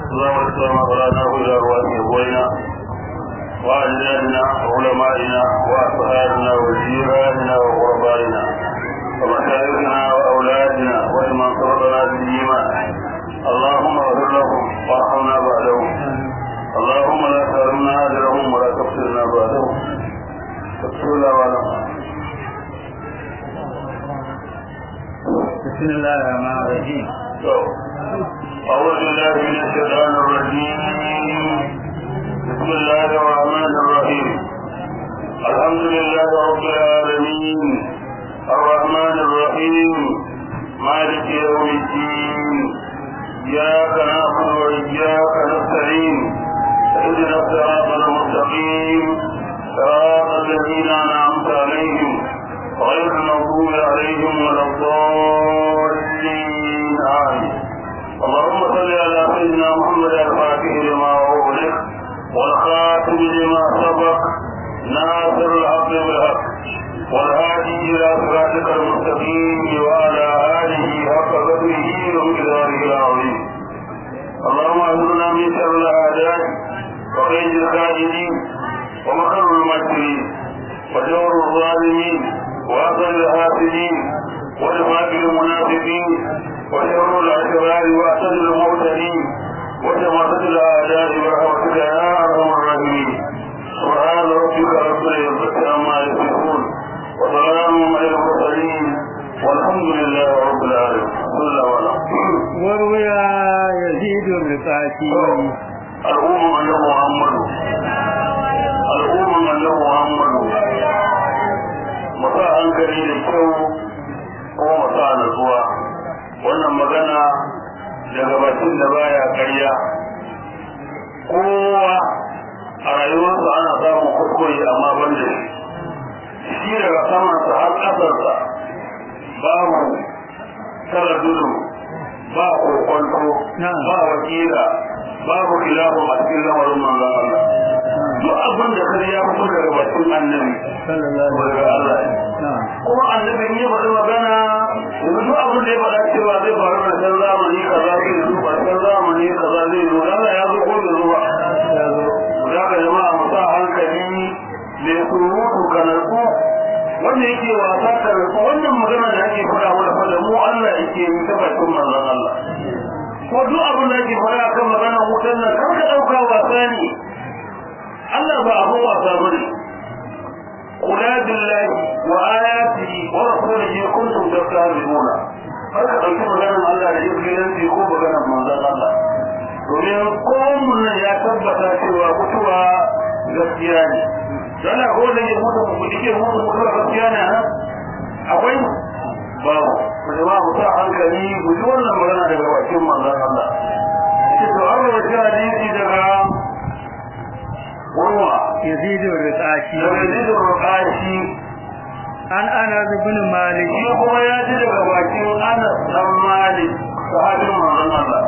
اللهم اكرم أبرانا إلى أرواح أبوينا وأجدادنا وعلمائنا وأصحابنا وجيراننا وغربائنا ومشايخنا وأولادنا ولمن سبقنا بالإيمان اللهم اغفر لهم وارحمنا بعدهم اللهم لا تحرمنا أجرهم ولا تفتنا بعدهم بسم الله الرحمن بسم الله الرحمن الرحيم أعوذ بالله من الشيطان الرجيم بسم الله الرحمن الرحيم الحمد لله رب العالمين الرحمن الرحيم مالك يوم الدين إياك نعبد وإياك نستعين اهدنا الصراط المستقيم صراط الذين أنعمت عليهم غير المغضوب عليهم ولا الضالين آمين اللهم صل على سيدنا محمد الفاتح لما أغلق والخاتم لما سبق ناصر الحق بالحق والهادي إلى صراطك المستقيم وعلى آله حق قدره ومقداره العظيم اللهم اجرنا من شر الأعداء وقيد الكاذبين ومكر الماكرين وجور الظالمين وأثر الحاسدين ونفاق المنافقين وشر الأشرار وأسد المعتدين وشماتة الأعداء برحمتك يا أرحم الراحمين سبحان ربك رب العزة عما يصفون وسلام على المرسلين والحمد لله رب العالمين صلى الله عليه وسلم وروي يزيد الرقاشي الأمم أن محمد الأمم أن محمد masa hankali da kyau kuma masa natsuwa wannan magana daga bakin da baya karya kowa a rayuwarsa ana samun kuskure amma ban da shi shi daga samansa har ƙasarsa babu taradudu ba kokonto ba wakila babu kilafu a cikin lamarin manzon Allah duk abin da kare ya fito daga bakin annabi sallallahu daga Allah kuma annabi ne faɗi magana yanzu duk abin da ya faɗa cewa zai faru da san zamani kaza zai zo ba san zamani kaza zai zo Allah ya zo ko bai zo ba za ka jama'a mu sa hankali mai surutu ka narku wanda yake wasa ka narku wannan magana da ake faɗa mana faɗa mu Allah yake yi ta bakin manzon Allah ko duk abin da ake faɗa kan maganar wutan nan kar ka ɗauka wasa ne Allah ba abin wasa bane قل بالله وآياته ورسوله كنتم تستهزئون har ka ɗauki maganar Allah da izgilanci ko maganar manzon Allah domin komun nan ya tabbata cewa mutuwa gaskiya ne dana ko da ya mutu ku dike mutu mutuwa gaskiya ne ha akwai babu ku jama mu sa hankali ku ji wannan magana daga bakin manzon Allah shi to an rawaita hadisi daga Urwa يزيد الرقاشي daga Yazid al-Ruqashi عن أنس بن مالك shi kuma ya ji daga bakin Anas dan Malik sahabin manzon Allah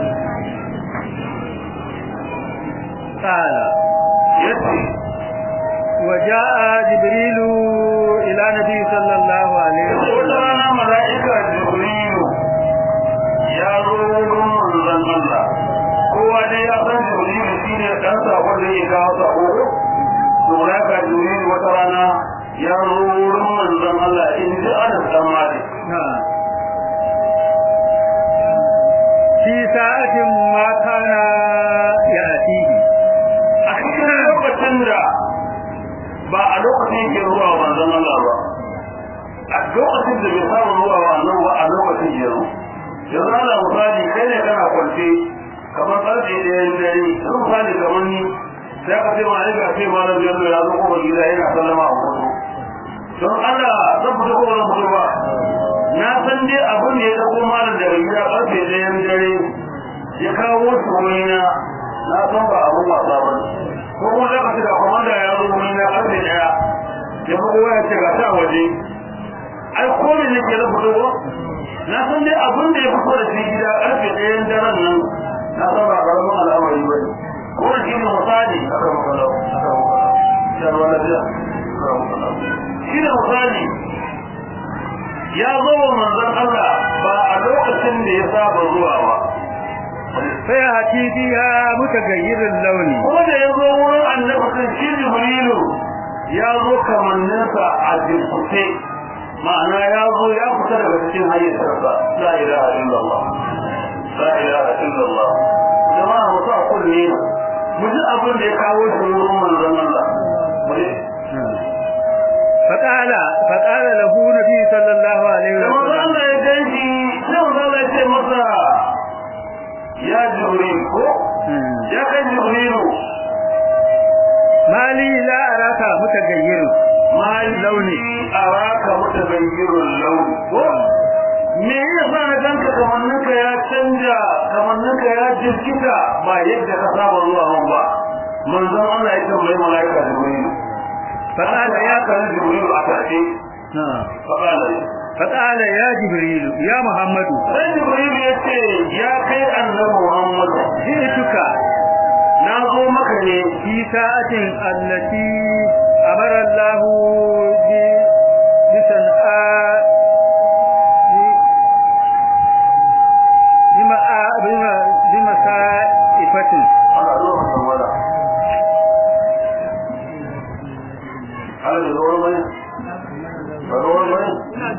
قال yace وجاء جبريل إلى النبي صلى الله عليه yace wata وسلم rana mala'ika Jibrilu ya zo wurin manzon Allah kowa dai ya san Jibrilu shine dan sakon da yake kawo sako to mala'ika Jibrilu wata rana ya zo wurin manzon Allah in ji Anas dan Malik نعم في ساعة ما كان يأتيه a cikin lokacin da ba a lokacin yake zuwa manzon Allah ba a lokacin da bai samu zuwa wa annabi ba a lokacin yanzu yanzu ana misali kai ne kana kwance kamar karfe ɗayan dare yanzu misali kamar ni sai ka ce ma ga ce ma nan yanzu ya zo kuma gida yana sallama a hoto don Allah zan fito ko zan fito ba na san dai abin da ya dauko malam daga gida karfe ɗayan dare ya kawo shi wurina na san ba abin wasa ba ne ko kuma za ka ce da kwamanda ya zo wurina karfe ɗaya ya bugo ya ce ga ta waje ai ko me nake da fito ba na san dai abin da ya fito da shi gida karfe ɗayan daren nan na san ba karamin al'amari ba ne ko da shi ne misali aka makalau aka makalau ya ruwa lafiya aka makalau shi ne misali ya zo wa manzon Allah ba a lokacin da ya saba zuwa ba sai hati biya mutagayyirin launi kuma da ya zo wurin annabi kan shi jibrilu ya zo kamanninsa a jirkuce ma'ana ya zo ya fita daga cikin hayyatarsa la ilaha illallah la ilaha illallah jama'a mutu a kulle mu ji abin da ya kawo shi wurin manzon Allah mu ji فقال فقال له نبي صلى الله عليه da manzon وسلم Allah ya ganshi sai manzon Allah ya ce masa ya jibril ko ya kai jibrilu ما لي لا أراك متغير mali Launi. araka mutaghayyirul launi ko me yasa na ganka kamanninka ya canja kamanninka ya jirkita ba yadda ka saba zuwa mun ba manzon Allah ya tambayi malaika jibril فقال ya يا kan jibril a tace نعم. faqala فقال يا جبريل يا محمد sai jibril ya ce ya kai annabi muhammad جئتك na zo maka ne في ساعة التي أمر الله ب- بصنعاء ب- بمآ- بم- بمسائفة ana zo maka wala ala da zo bane ba zo bane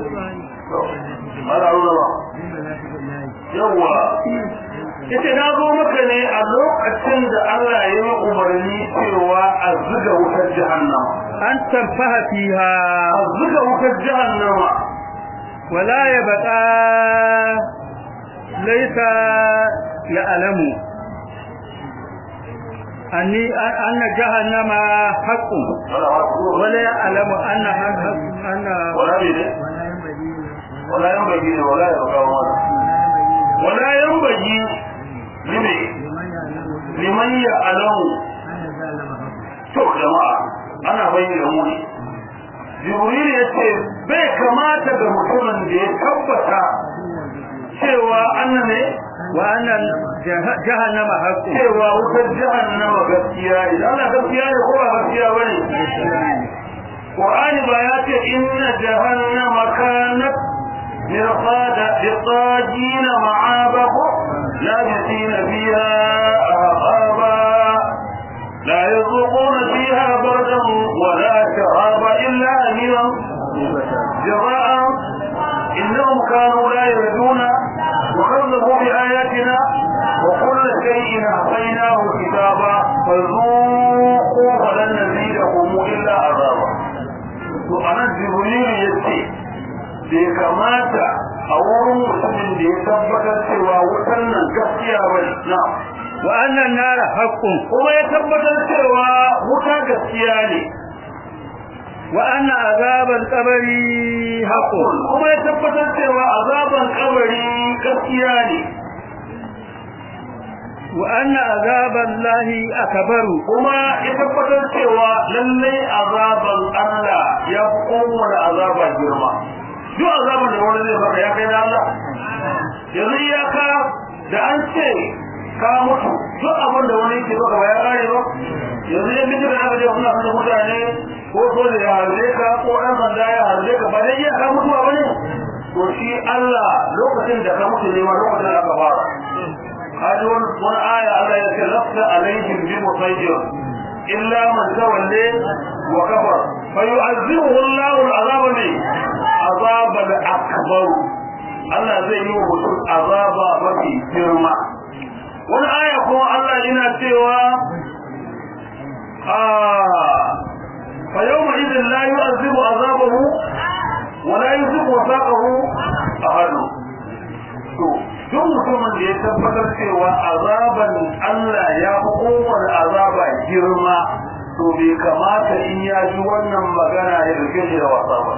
ala zo ba yawa yace na zo maka ne a lokacin da Allah ya yi umarni cewa a zuga wutar jahannama أن تنفه فيها a zuga wutar jahannama ولا يبقى ليس يعلم أني أن جهنم حق ولا يعلم أن أن wala ne ne wala yan bagi ne wala ya kawo mana wala yan bagi ne liman ya alamu to jama'a ana bayyana mu ne jibril ya ce bai kamata ga mutumin da ya tabbata cewa annan ne وأن جه- جهنم حق cewa wutar jahannama gaskiya ne Allah gaskiya ne ko ba gaskiya bane Qur'ani ba ya ce inna jahannama kanat mirqada liqajin ma'aba labisina fiha ahqaba la yuzuquna fiha bardan wala sharaba illa hamiman جزاء إنهم كانوا لا يردون وكذبوا بآياتنا وكل شيء أعطيناه كتابا فذوقوا فلن نزيدكم إلا عذابا وأنا جبريل يتي bai kamata a wurin mutumin da ya tabbatar cewa wutan nan gaskiya ba ne na وأن النار حق kuma ya tabbatar cewa wuta gaskiya ne وأن عذاب القبر حق kuma ya tabbatar cewa azaban kabari gaskiya ne وأن عذاب الله أكبر kuma ya tabbatar cewa lallai azaban Allah ya fi kowane azaba girma duk azaban da wani zai baka ya kai da Allah yanzu iyaka da an ce ka mutu duk abin da wani yake baka ba ya kare ba yanzu yan bijira aka je suna kashe mutane ko soja ya harbe ka ko ɗan sanda ya harbe ka ba dai iya ka mutuwa ba ne to shi Allah lokacin da ka mutu ne ma lokacin da aka fara هذه wani aya Allah ya ce lafta alaihim bi musayjir illa man tawalla wa kafar fa yu'azzibuhu Allah al'azab ne azab al-akbar Allah zai yi wa mutum azaba mafi girma wani aya kuma Allah yana cewa ah fa yawma idhin la yu'azzibu azabahu wa la yuzibu wasaqahu ahad to duk mutumin da ya tabbatar cewa azaban Allah ya fi kowane azaba girma to bai kamata in ya ji wannan magana ya rike shi da wasa ba.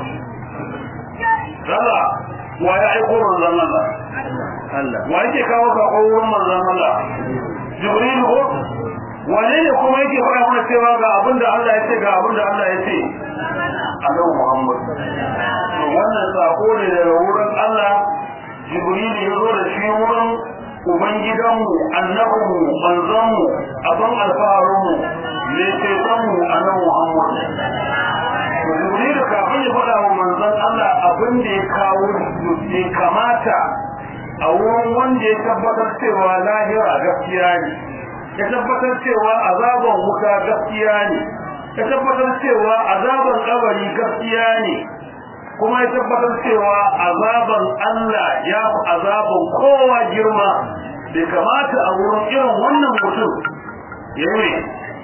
Allah wa ya aiko manzon Allah Allah wa yake kawo sako wurin manzon Allah Jibril ko wane ne kuma yake faɗa mana cewa ga abin da Allah ya ce ga abin da Allah ya ce Annabi Muhammad to wannan sako ne daga wurin Allah Jibril ya zo da shi wurin Ubangidanmu, annabinmu, manzanmu, abin alfaharinmu, ne cetonmu a nan Muhammad. To Jibril kafin ya faɗa wa manzan Allah abin da ya kawo bai kamata a wurin wanda ya tabbatar cewa lahira gaskiya ne ya tabbatar cewa azaban wuta gaskiya ne ya tabbatar cewa azaban kabari gaskiya ne kuma ya tabbatar cewa azaban Allah ya fi azaban kowa girma bai kamata a wurin irin wannan mutum ya yi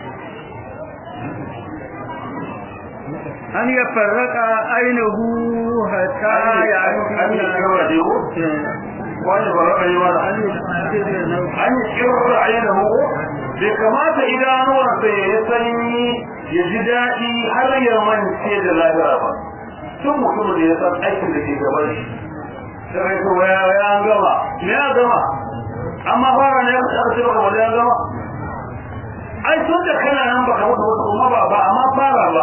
أن يفرق عينه حتى an yi shirra da wani ba raka yi mana an yi shirra ainihu bai kamata idanuwarsa ya yi sanyi ya ji daɗi har ya mance da lahira ba tun mutum da ya san aikin da ke gaban shi sai kai to ya ya gama me ya gama amma fara ne aka ce baka bada ya gama ai tun da kana nan baka mutu wasu kuma ba ba amma fara ba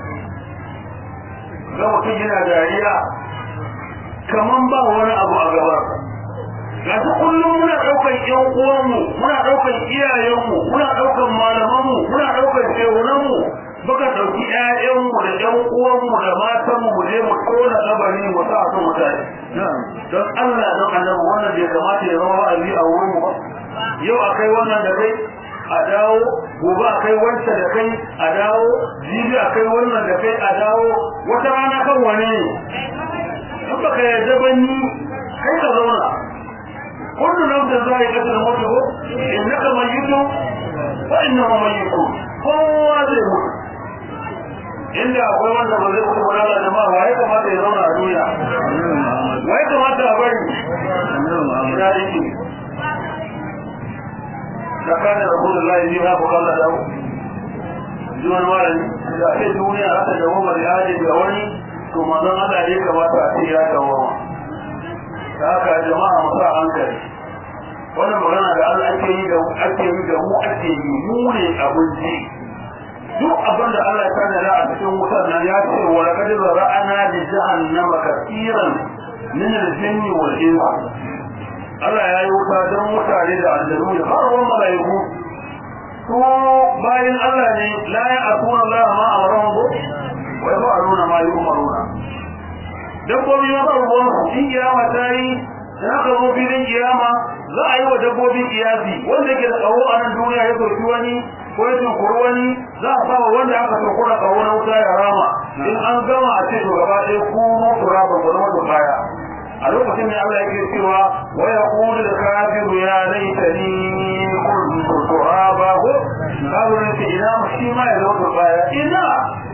ga mutum yana dariya kaman ba wani abu a gaban ga su kullum muna ɗaukar ƴan uwanmu muna ɗaukar iyayenmu muna ɗaukar malamanmu muna ɗaukar shehunanmu muka ɗauki ƴaƴanmu da ƴan uwanmu da matanmu mu je mu tona kabari mu sa su mutane don Allah don annabi wannan bai kamata ya zama wa'azi a wurin mu ba yau akai wannan da kai a dawo gobe akai wancan da kai a dawo jibi akai wannan da kai a dawo wata rana kan wane ne in baka yarda ba ni kai ka zauna kullu nafsin za'iqatul maut innaka mayyitun wa innahu mayyitun kowa zai mutu inda akwai wanda ba zai mutu ba da jama'a wa ya kamata ya zauna a duniya wa ya kamata a bari ina yake da kana rasulullahi ne ha bukalla da zuwan malami da ake duniya haka da wani da yaje da wani to manzon Allah ne kamata a ce ya kawo ta haka jama'a mu sa hankali wannan magana da Allah ake yi da ake yi da mu ake yi mu ne abinci duk abin da Allah ya kana da a cikin wutar nan ya ce wa laqad zara'ana li jahannama kaseeran min al-jinni wal ins Allah ya yi wuta don mutane da aljanu da farkon malaiku su bayan Allah ne la ya akuna Allah ma amran bu wa yaf'aluna ma yu'maruna dabbobi ma ba ruwan su in kiyama ta yi na ka zo filin kiyama za a yi wa dabbobin kiyasi wanda ke da tsawo a nan duniya ya soki wani ko ya tunkuri wani za a sawa wanda aka tunkura tsawo na wuta ya rama in an gama a ce to gaba ɗaya ku mutu raba ku zama da baya a lokacin da Allah yake cewa wa yaqulu al-kafiru ya laitani kuntu turaba ko kafirin ce ina shi ma ya zama da baya ina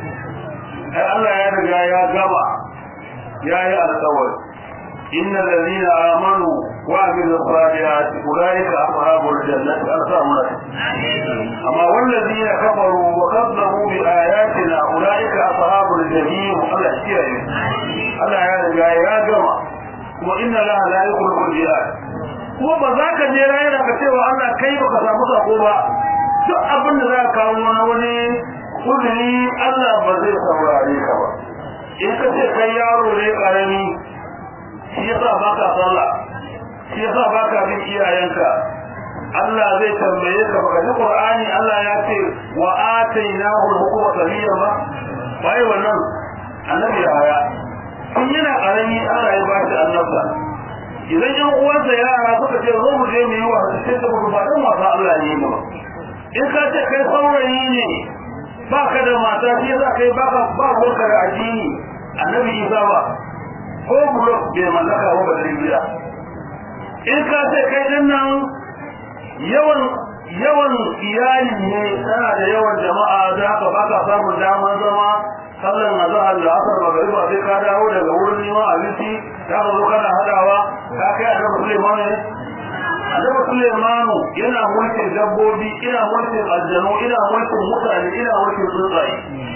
ai Allah ya riga ya gama ya yi alƙawari إن الذين آمنوا وعملوا الصالحات أولئك أصحاب الجنة أرسامنا أما والذين كفروا وكذبوا بآياتنا أولئك أصحاب الجحيم الله اشتري الله يا رجاء يا جماعة وإن الله لا يخلق الجهاد kuma ba za ka je rayuwa ka cewa Allah kai ba ka samu sako ba duk abin da za ka kawo na wani kudiri Allah ba zai saurare ka ba in ka ce kai yaro ne karami shi yasa baka sallah shi yasa baka bin iyayenka Allah zai tambaye ka baka ji Qur'ani Allah ya ce wa atainahu al-hukma sabiya ba bai wannan annabi ya kun yana karami Allah ya bashi annabta idan yan uwansa yara suka ce zo mu je mu yi wa sai ka mutu ba dan wasa Allah ya yi ba in ka ce kai saurayi ne baka da mata shi yasa kai baka ba ka da addini annabi Isa ba ko blok bai mallaka ba da ribiya in ka ce kai din nan yawan yawan iyali ne tana da yawan jama'a da ka baka samun daman zama sallan azhar da asar magariba sai ka dawo daga wurin neman abinci ka zo kana hadawa ka kai annabi Sulaiman ne annabi Sulaiman yana mulkin dabbobi ina mulkin aljanu ina mulkin mutane ina mulkin tsuntsaye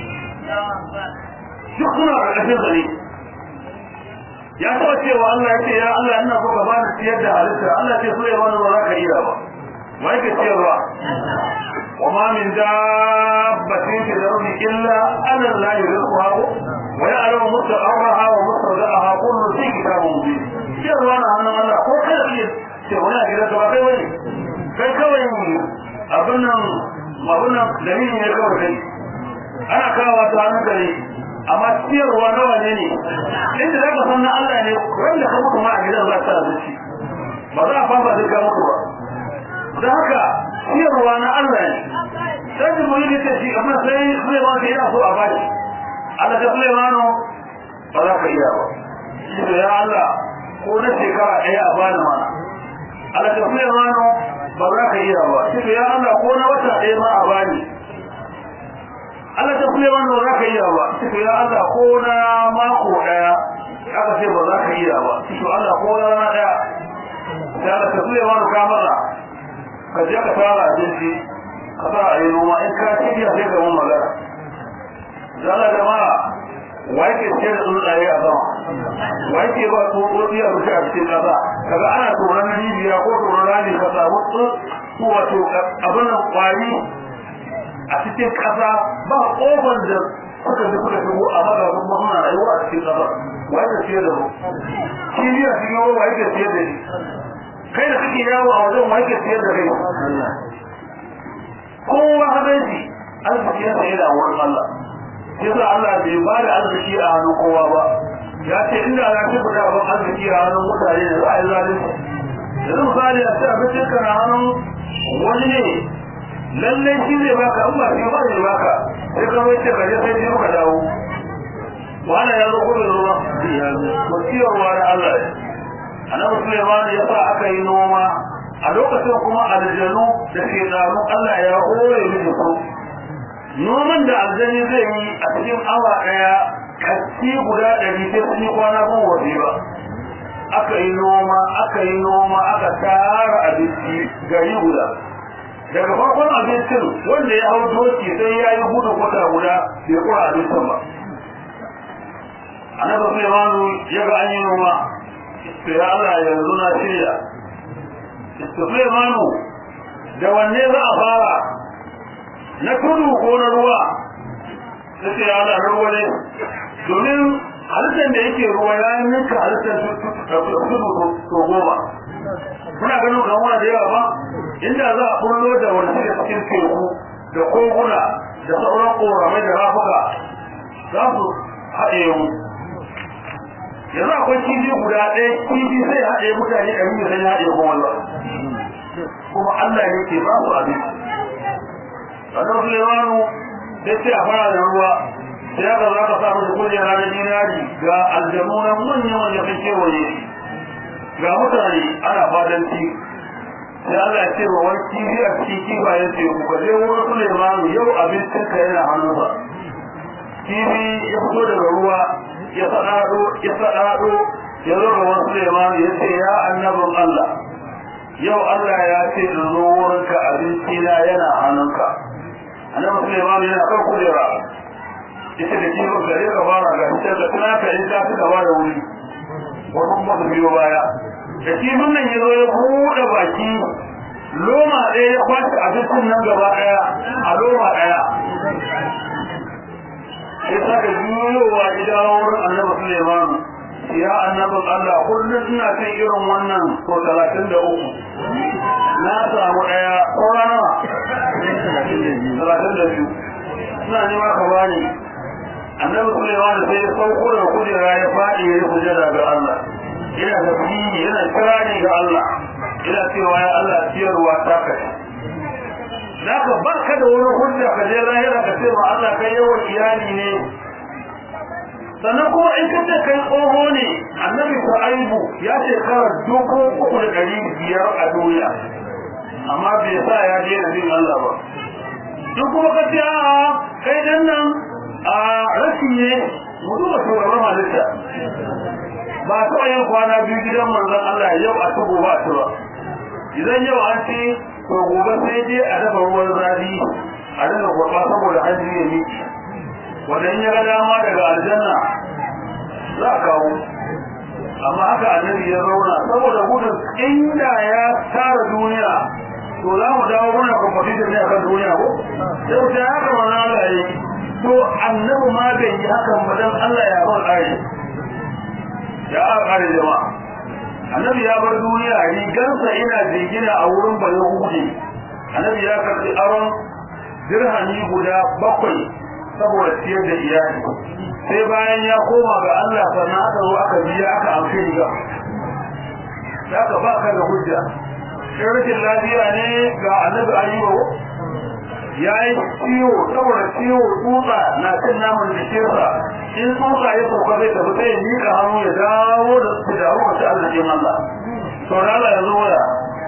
duk suna ƙarƙashin zane ya taɓa cewa Allah ya ce ya Allah ina so ka bani ciyar da halitta Allah ce so ya bani ba za ka iya ba wa yake ciyarwa wa ma min dabbatin fi al-ardi illa ana la yuzquha wa ya'lamu mustaqarraha wa mustawda'aha kullu fi kitabin mubin ciyarwa na hannun Allah ko kada iya ce wani a gidanka ba kai bane kai kawai abin nan abin nan dalilin ne kawai kai ana kawo ta hannun gare amma ciyarwa nawa ne ne inda za ka san na Allah ne wanda ka mutu ma a gidan za ka zuci ba za a fasa duka muku ba don haka ciyarwa na Allah ne sai da mulki ta shi amma sai Sulaiman sai yana so a bashi Allah ta Sulaimanu ba za ka iya ba shi ya Allah ko na shekara ɗaya a bani mana Allah ta Sulaimanu ba za ka iya ba shi ya Allah ko na wata ɗaya ma a bani Allah ta Sulaimanu ba za ka iya ba shi ya Allah ko na mako ɗaya aka ce ba za ka iya ba shi Allah ko na rana ɗaya sai Allah ta Sulaimanu ka maza ka je ka fara abinci ka sa a yi noma in ka shirya sai ka mun magana zala jama'a wai ke ce da tsuntsaye a sama wai ke ba tsotsotsi a rushe a cikin ƙasa kaga ana tsoron rijiya ko tsoron rami ka samu tsu wato abin nan kwari a cikin ƙasa ba ƙofar da suka ji suka shigo a maza kuma suna rayuwa a cikin ƙasa wai ke ce da mu kiriya cikin yawa wai ke ce da shi kai da kake yawo a wajen wai ke ce da kai kowa hadanci arziki ya tsaye da wurin Allah yasa Allah bai ba da arziki a hannun kowa ba ya ce inda za ki fita ban arziki a hannun mutane da za a yi zalunci yanzu misali a ce abincin ka na hannun wani ne lallai shi zai baka in ba shi ba zai baka sai ka mai ce ka je sai ka dawo wannan ya zo kudu da ruwa to ciyarwa da Allah ne annabi Sulaiman ya sa aka yi noma a lokacin kuma aljanu da shekaru Allah ya hore mini su noman da aljani zai yi a cikin awa daya kasti guda ɗari sai sun yi kwana ban waje ba aka yi noma aka yi noma aka tara abinci gari guda daga farkon abincin wanda ya hau doki sai ya yi gudu kwata guda bai kura abincin ba annabi Sulaimanu ya ga an yi noma sai Allah yanzu na shirya Sulaimanu da wanne za a fara na tudu ko na ruwa sai ya da ruwa ne domin halittar da yake ruwa ya ninka halittar tudu ko goma kuna ganin kamuwa da yawa ba inda za a kullo da wani da cikin teku da koguna da sauran koramai da rafuka za su haɗe mu yanzu akwai kifi guda ɗaya kifi sai haɗe mutane ɗari da sai haɗe kuma ba kuma Allah ne ke ba su abin sannan Sulaimanu sai ce a fara da ruwa sai aka za ka samu da kujera na dinari ga aljanu na manyan wanda kan kewaye ga mutane ana fadanci sai Allah ya ce wa wani kifi a cikin kifayen ce ku ka je wurin Sulaimanu yau abincin ka yana hannunsa kifi ya fito daga ruwa ya sadado ya sadado ya zo ga wasu Sulaimanu ya ce ya annabin Allah yau Allah ya ce in zo wurinka abinci na yana hannunka annabi Sulaiman yana kan kujera ita da kiwo gare ka fara ga ita da tana ka ita ta gaba da wuri wannan kuma su biyo baya da kifin nan ya zo ya buɗe baki loma ɗaya ya kwace abincin nan gaba ɗaya a loma ɗaya sai ta ga juyowa gida wurin annabi Sulaiman ya annabin Allah kullum ina cin irin wannan ko talatin da uku na samu ɗaya saura nawa talatin da biyu suna nema ka bani annabi Sulaiman sai ya sauko da kujera ya faɗi ya yi sujada ga Allah ina tafiyi yana kirani ga Allah ina cewa ya Allah ciyarwa ta kai Zaka ba ka da wani hujja ka je lahira ka ce ma Allah kai yawan iyali ne sannan kuma in ka ce kai tsoho ne annabi Shu'aibu ya shekara dubu uku da ɗari biyar a duniya amma bai sa ya daina bin Allah ba duk kuma ka ce a kai dan nan a rashi ne mu duba shugaban halitta ba ta yin kwana biyu gidan manzon Allah yau a tubo ba ta ba idan yau an ce to gobe sai dai a dafa ruwan zafi a daga gurɓa saboda an ji ya miki wadan ya ga dama daga aljanna za a kawo amma haka annabi ya zauna saboda gudun inda ya tara duniya to za mu dawo muna competition ne akan duniya ko sai mu ta haka mana Allah yi to annabi ma bai yi hakan ba dan Allah ya bar ƙari ya ƙari jama'a annabi ya bar duniya rigarsa ina jingina a wurin bayahudi annabi ya karɓi aron dirhami guda bakwai saboda ciyar da iyali sai bayan ya koma ga Allah sannan aka zo aka biya aka amfi riga zaka ba ka da hujja sai rashin lafiya ne ga annabi ayyuba ya yi ciwo saboda ciwo tsutsa na cin naman jikinsa in tsutsa ya sauka zai tafi sai ya miƙa hannu ya dawo da su da ruwa ta arzikin Allah to da Allah ya zo waya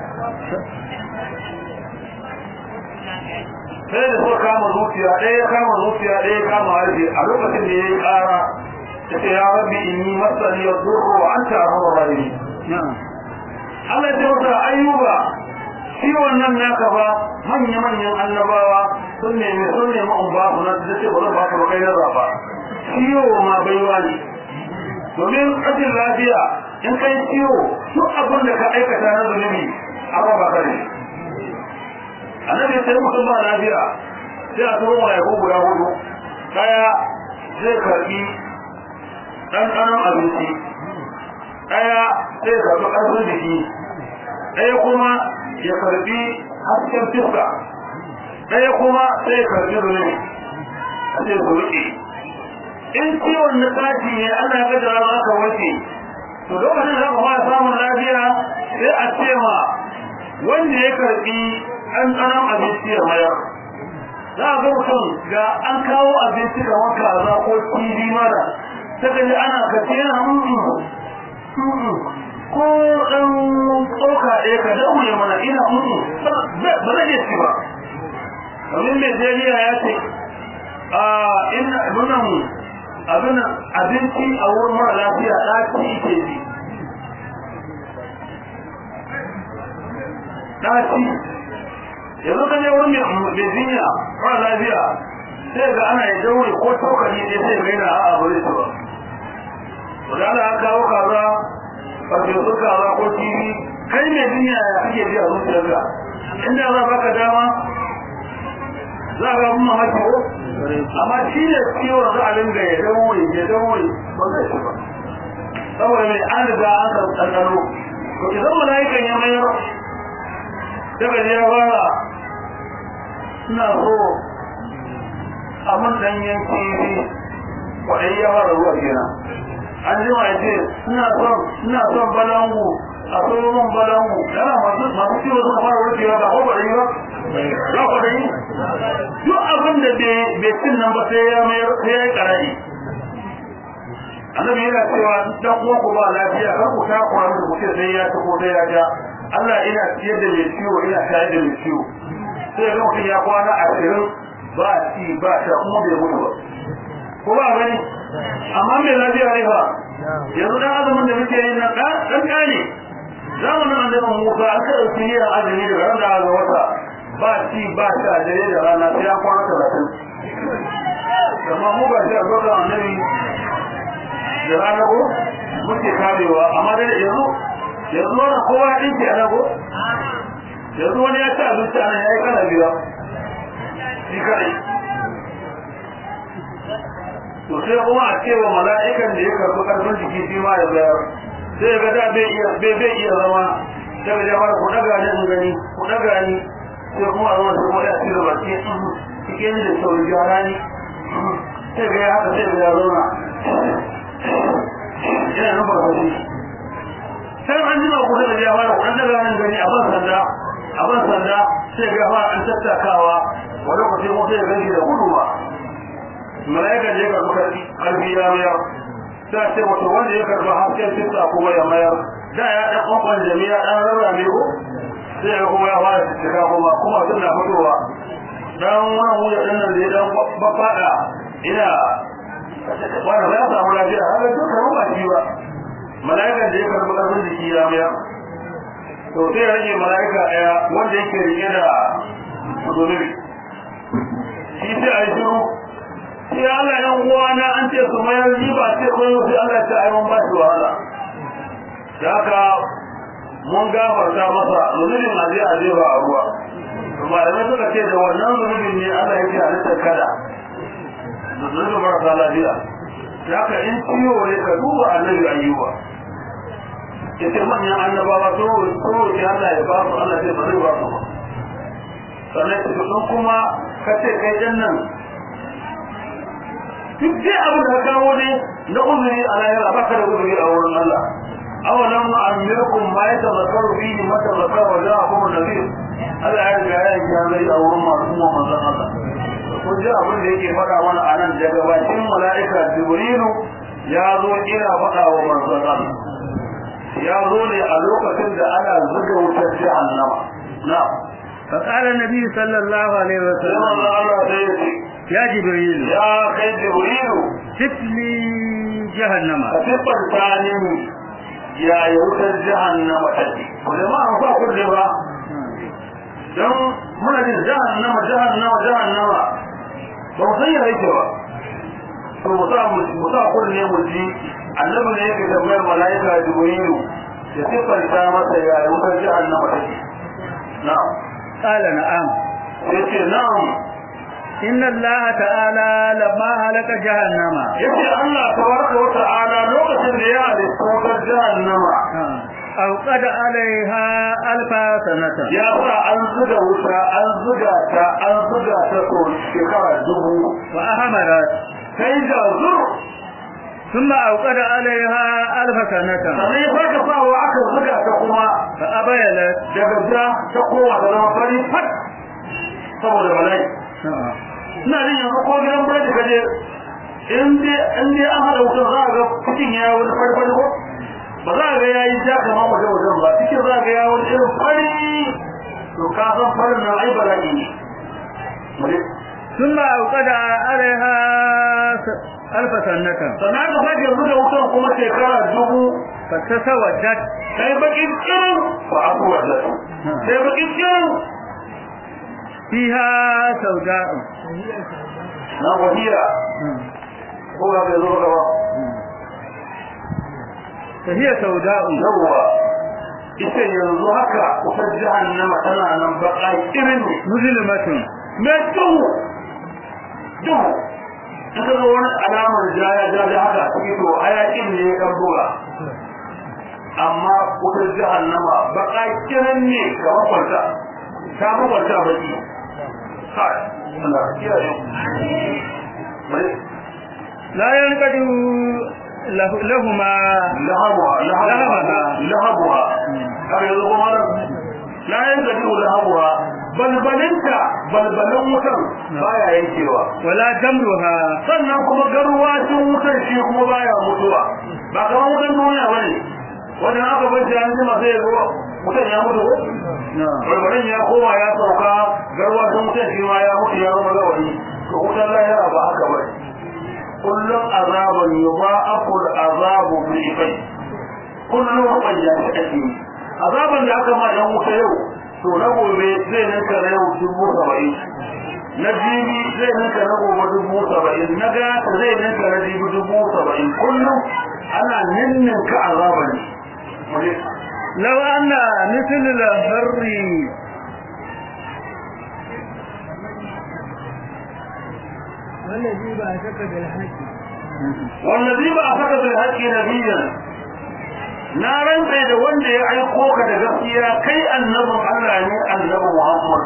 sai da suka kama zuciya ɗaya ya kama zuciya ɗaya ya kama harshe a lokacin da ya yi ƙara ya ce ya rabbi inni masani ya zurro wa an ta arhamar rahimi Allah ya ce masa ayyuba ciwon nan naka ba manya-manyan annabawa sun nemi sun nemi in ba su na da ce ba zan ba su kai na zaba ciwo ma baiwa ne domin rashin lafiya in kai ciwo duk abin da ka aikata na zunubi an raba ka ne annabi sai mutum ba lafiya sai a turo mai ko guda hudu daya zai karbi ɗanɗanon abinci daya zai karbi ƙarfin jiki daya kuma ya karbi hasken fiska ɗaya kuma sai ya karbi zunubi a ce su riƙe in ciwon na tashi ne ana ga da za ka wace to lokacin da kuma samun lafiya sai a ce ma wanda ya karbi an tsanan abinci ya mayar za a ga mutum ga an kawo abinci da wanka za ko kibi mara ta gaji ana kace yana ko ɗan tsoka ɗaya ka daure mana ina mutu ba zai iya ci ba domin mai jeriya ya ce a ina nunan abin abinci a wurin mara lafiya ɗaci ke ji ɗaci yanzu ka je wurin mai jinya mara lafiya sai ga ana yi daure ko tokali ne sai ga yana a'a ba zai ci ba. Wadanda an kawo kaza farfesu kaza ko kifi kai mai duniya ya ake biya zuciyarka inda za baka dama za ka mun mamaki ko amma shi ne ciwon za a dinga ya daure ya daure ba zai shi ba saboda mai an riga an san ɗanɗano to idan mala'ikan ya mayar daga ya fara ina so a mun ɗanyen kifi kwaɗayi ya fara ruwa kenan an ji ma ce ina son ina son balangu a tsoron man balangu yana masu masu ciwo suka fara warkewa ba ko ba da yi ba ba ko da yi duk abin da bai cin nan ba sai ya mayar sai ya yi karari annabi yana cewa dan uwa ku ba lafiya kar ku ta ku da ku ce sai ya ci ko sai ya ja Allah ina ciyar da mai ciwo ina shayar da mai ciwo sai ga mutum ya kwana ashirin ba ci ba sha kuma bai mutu ba ko ba gani amma mai lafiya ne fa yanzu dan azumin da muke yin nan dan dan kane zamanin annabi Musa an ka dauki yin azumi daga ran da aka wata ba ci ba sha dare da rana sai ya kwana 30 amma mu ba shi a zo da annabi da rana ko muke karewa amma da yanzu yanzu wannan kowa ya dinki a nago yanzu wani ya ci abinci a nan ya yi kana biya shi kadai to sai kuma a cewa mala'ikan da ya karbi karfin jiki shi ma ya bayar sai ga da bai iya bai bai iya zama sai ga jama'a ku daga ni in gani ku daga ni sai kuma a zama sai kuma ya tsira baki cikin da sauri gyara ni sai ga ya haka sai ga ya zauna yana nufar fashi sai an jima ku da jama'a ku daga ni gani a ban sanda a ban sanda sai ga fara an tattakawa wani ku sai mu sai ga gani da gudu ba malaika da ya karbi karfi karfi ya mayar ta ce wato wanda ya karbi hasken fita kuma ya mayar da ya dan kwakwan jami'a dan rarrabe ko sai ya kuma ya fara cika kuma kuma suna fitowa dan wannan wuya din nan da ya dan babbada ina wanda ya samu lafiya haka duka ruwa shi ba malaikan da ya karbi karfin jiki ya mayar to sai ya rage malaika daya wanda yake rike da zunubi shi sai a yi shiru sai Allah yan uwana an ce su mayar riba sai koyo sai Allah ta ai mun ba shi wahala da haka mun gafarta masa zunubin aje a jefa a ruwa malamai suka ce da wannan zunubin ne Allah yake halittar kada zunubin marasa lafiya da haka in ciwo ne ka duba annabi ayyuba yace manyan annabawa sun roƙi Allah ya ba su Allah zai ba zai ba su ba sannan kuma kace kai dan nan duk dai abin da kawo ne na uzuri a lahira ba ka da uzuri a wurin Allah awalan ma'amirkum ma ya tazakaru fihi ma tazakaru wa ja'akum an-nadir Allah ya riga ya yi zai a wurin masu kuma manzon Allah kun ji abin da yake faɗa mana a nan daga bakin mala'ika Jibrilu ya zo ina faɗa wa manzon Allah ya zo ne a lokacin da ana zuga wutar jahannama na'am فقال النبي صلى الله عليه sai وسلم manzon Allah sai ya ce يا جبريل ya kai Jibrilu سف لي جهنم ka siffanta ni ya yi wutar jahannama take ku jama'a ba ku da ba don muna jin jahannama jahannama jahannama ba mu san ya yake ba to mu sa mu sa kunne mu ji annabi ne yake tambayar malaika jibrilu ya siffanta masa ya yi wutar jahannama take na'am قال نعم sai ce na'am إن الله تعالى لما هلك جهنم yace Allah tabaraka wa ta'ala lokacin da ya halitta wutar jahannama أوقد عليها ألف سنة ya sa an zuga wuta an zuga ta an zuga ta ko shekara dubu وأهمرت sai ga zur ثم أوقد عليها ألف سنة sannan ya sake sawa aka zuga ta kuma فأبيلت daga ja ta kowa ta zama fari fat saboda bala'i ina jin yanzu ko gidan biredi ka je in dai in dai an haɗa wutar za a ga cikin ya wani fari fari ko ba za a ga ya yi ja kamar wajen wajen ba cikin za a ga ya wani irin fari to ka san farin nan ai bala'i ne Mu je. ثم أوقد عليها س- ألف سنة sannan aka sake yanzu da wutan kuma shekara dubu فتسودت sai bakin kirin ba a kuwa da sai bakin kirin فيها سوداء na wahiya ko ga bai zo gaba فهي سوداء yawwa ita yanzu haka wutar jahannama tana nan baka irin ne مظلمة mai duhu duhu ta ga wani alamar jaya jaya haka cikin to hayakin ne ya kan buga amma wutar jahannama baka kiran ne ga makwanta ta makwanta baki kai Allah kiyaye bari لا ينقدر له- لهما lahabuha lahabuha lahabuha har yanzu kuma la yanzu lahabuha balbalinta balbalin wutar baya yankewa ولا جمرها sannan kuma garwacin wutar shi kuma baya mutuwa ba kamar wutan duniya bane wannan aka bar shi an jima sai ya zo wutan ya mutu ko نعم barbarin ya koma ya sauka garwacin wutan shi ma ya mutu ya zama gawari to wutan lahira ba haka bane kullum azaban yudha'afu al'azabu bi'fai kullum rubayya shi ake yi azaban da aka ma dan wuta yau to na gobe zai ninka na yau dubu saba'in na jibi zai ninka na gobe dubu saba'in na gata zai ninka na jibi dubu saba'in kullum ana ninninka azaban ne لو أن مثل الهر والذي بعثك بالحق wallazi ba a saka bil haqqi nabiyyan na rantsa da wanda ya aiko ka da gaskiya kai annabin Allah ne annabi Muhammad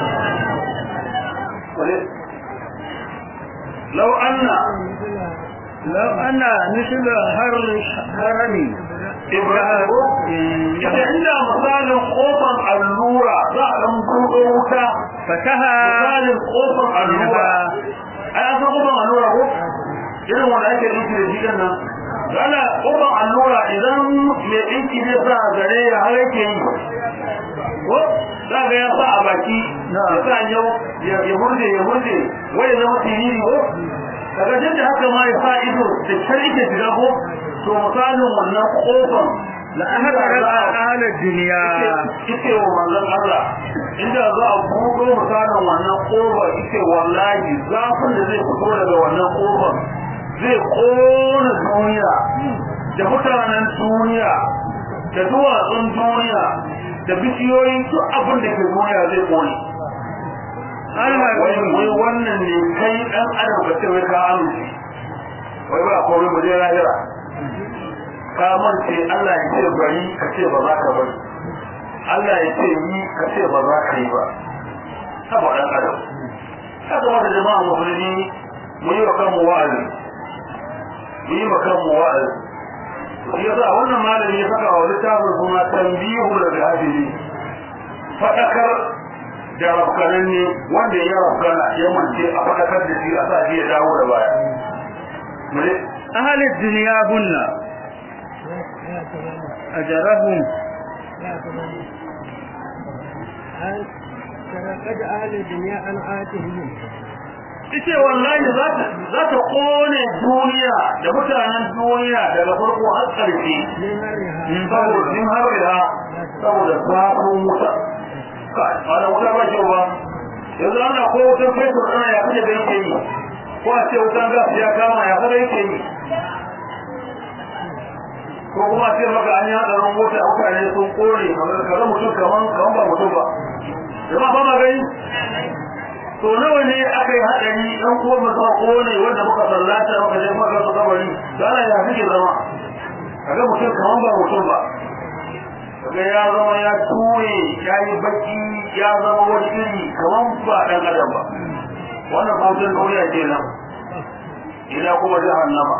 law anna لو أن مثل هر هرمي ibrahim ita inda misalin kofar allura za a dan buɗe wuta فتها misalin kofar allura ai an san kofar allura ko irin wanda ake dinki da jikin nan ana kofar allura idan mai dinki zai sa gare ya har yake yi ko za ga ya sa a baki ya sa yau ya hurje ya hurje wai ya zama tiriri ko daga jin da haka ma ya sa ido da kyar ike shiga ko to misalin wannan kofar لأهدرت أهل الدنيا ite wa manzon Allah inda za a buɗo misalin wannan kofar ite wallahi zafin da zai fito daga wannan kofar zai kona duniya da mutanen duniya da duwatsun duniya da bishiyoyin duk abin da ke duniya zai kone wai wai wannan ne kai dan adam ka ce wai ka amince wai ba komai mu je lahira ka mance Allah ya ce bari ka ce ba za ka bari Allah ya ce yi ka ce ba za ka yi ba haka dan adam haka wata jama'a musulmi mu yi wa kanmu wa'azi mu yi wa kanmu wa'azi shi yasa wannan malami ya saka wa littafin suna tambihu da gafili fadakar da rafkanan ne wanda ya rafkana ya mance a fadakar da shi a sa shi ya dawo da baya mune أهل الدنيا هن أجرهم تلقد أهل الدنيا عن آتهم ita wallahi za ta za ta kone duniya da mutanen duniya daga farko har ƙarshe من هرها in saboda in har da saboda zafin wuta kai ana wuta ba kyau ba yanzu ana ko wutan fetur ana ya kaje da yake yi ko a ce wutan gas ya kama ya kada yake yi ko kuma ce maka an yi hadarin mota mutane sun kore kaga mutum kaman kaman ba mutum ba jama'a ba ma gani to nawa ne aka yi hadari dan uwan mu sa kone wanda muka sallata muka je muka su kabari da Allah ya fike zama kaga mutum kaman ba mutum ba kaga ya zama ya ture ya yi baki ya zama wani iri kaman ba dan adam ba wannan bautan duniya kenan ila kuma jahannama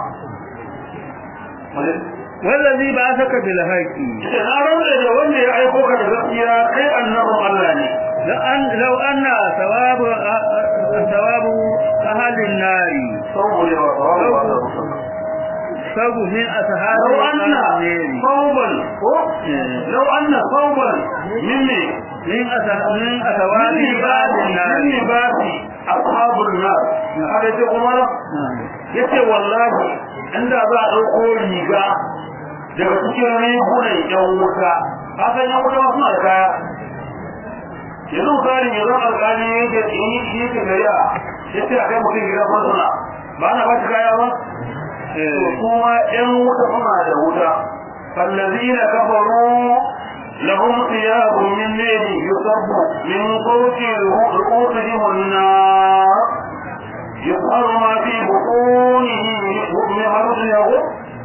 والذي بعثك بالحق ita na rabu da wanda ya aiko ka da gaskiya kai annabin Allah ne لأن لو أن ثواب ثواب أهل النار saboda ba ba ثوب من أصحاب لو أن النار صوبا لو أن صوبا مني من أص- من أثواب من بعض لباس النار من لباس أصحاب النار هذا يجي عمر yace wallahi inda za a ɗauko riga daga cikin rigunan yan wuta ka san yan wuta suna da kaya yanzu misali yanzu alƙali yake yi yake gariya yace a kai mutum gidan farsuna ba na ba shi kaya ba kuma ‘yan wuta suna da wuta, fallazina kafaru lahum thiyabun min nari yusabbu min fawqi ru'usihim an-nar yusharu ma fi butunihi min harfin yahu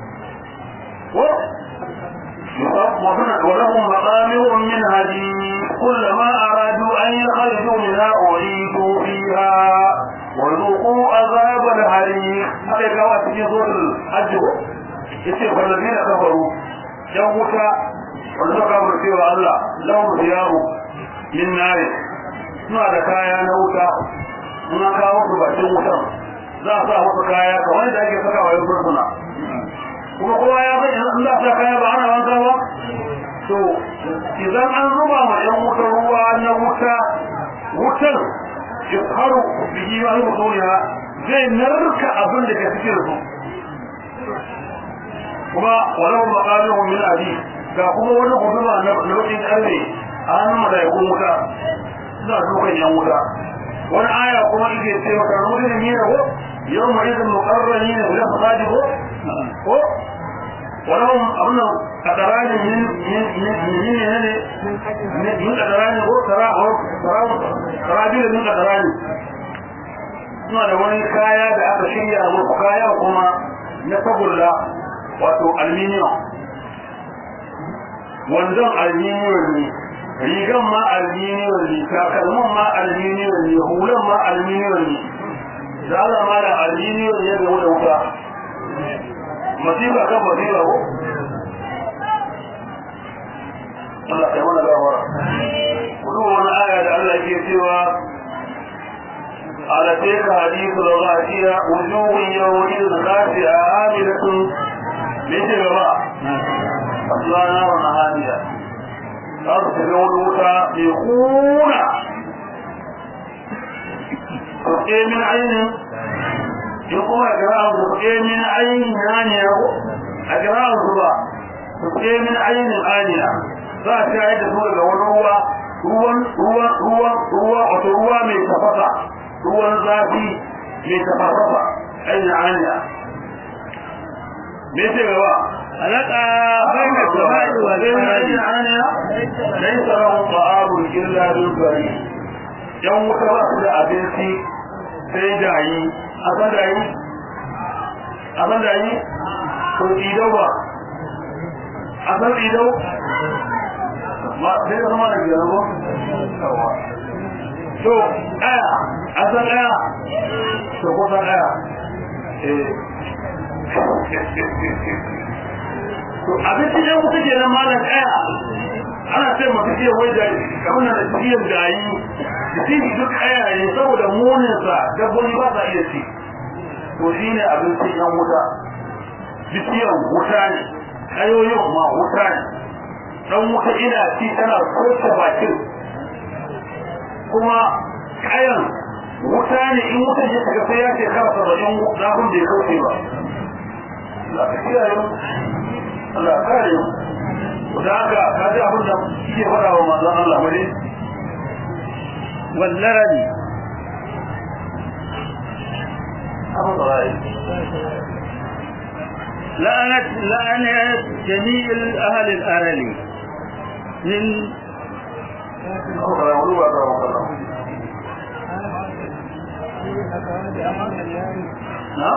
يصب ولهم مقامع من هدي كلما أرادوا أن يخرجوا منها أعيدوا فيها وذوقوا عذاب الحريق هذا كما في سورة الحج yace wallazina kafaru yan wuta wanda suka kafirce wa Allah lahum thiyabu min nar suna da kaya na wuta suna kawo su bakin wutan za a sa musu kaya kamar da ake saka wa yan suna kuma kowa ya bai in za sa kaya ba ana wanka ba to idan an zuba ma yan wuta ruwa na wuta wutar yusharu bihi wa hibutuniha zai narka abin da ke cikin su kuma walau maqaluhum min adi ga kuma wani huduma na lokacin karne a hannun malaikun wuta suna dukan yan wuta wani aya kuma ike ce maka rudin ne ko yau ma idan muqarrani ne da fasadi ko ko ولهم أبنى قدران من من من من من من قدران هو ترى هو ترى تراجل من قدران suna da wani kaya da aka shirya musu kaya kuma na tagulla wato aluminium wanzan aluminium ne rigan ma aluminium ne takalman ma aluminium ne hulan ma aluminium ne da Allah ma da aluminium ne ga wuta masifa kan masifa ko Allah kai mana gawara kudu wani aya da Allah ke cewa على تلك حديث الغاشية وجوه يومئذ خاشعة عاملة مثل ما أصلا نار هادية أرسل ولوتا يخونا تسقي من عين يقوم أجراء تسقي من عين آنية أجراء الصبا تسقي من عين آنية فأشاهد سورة والروى ruwan ruwan ruwan ruwa wato ruwa mai tafasa ruwan zafi mai tafasa ainihin anya me ce gaba alaka baina samai wal ardi anya laysa lahum ta'amun illa bil bari yan wuta ba su da abinci sai dayi a san dayi a san dayi to idau ba a san idau ma sai da zama da biyar ba to aya a san aya to ko san aya eh to abinci ɗan wuta ke nan malam ɗaya ana ce masu ce wai da kamar na ciyar da yi da shi duk ɗaya ne saboda muninsa dabbobi ba sa iya ci to shi ne abincin yan wuta bishiyar wuta ne ƙayoyin ma wuta ne ɗan wuta ina ci tana soke bakin kuma kayan wuta ne in wuta ya shiga sai ya shekara saba'in zafin da ya kauce ba Allah ka kiyaye mu Allah ka kare mu da haka ka ji abin da ke faɗa wa manzon Allah bane واللرد abin da rai لعنت لعنت جميع أهل الأرل من ko da wani ba da wannan na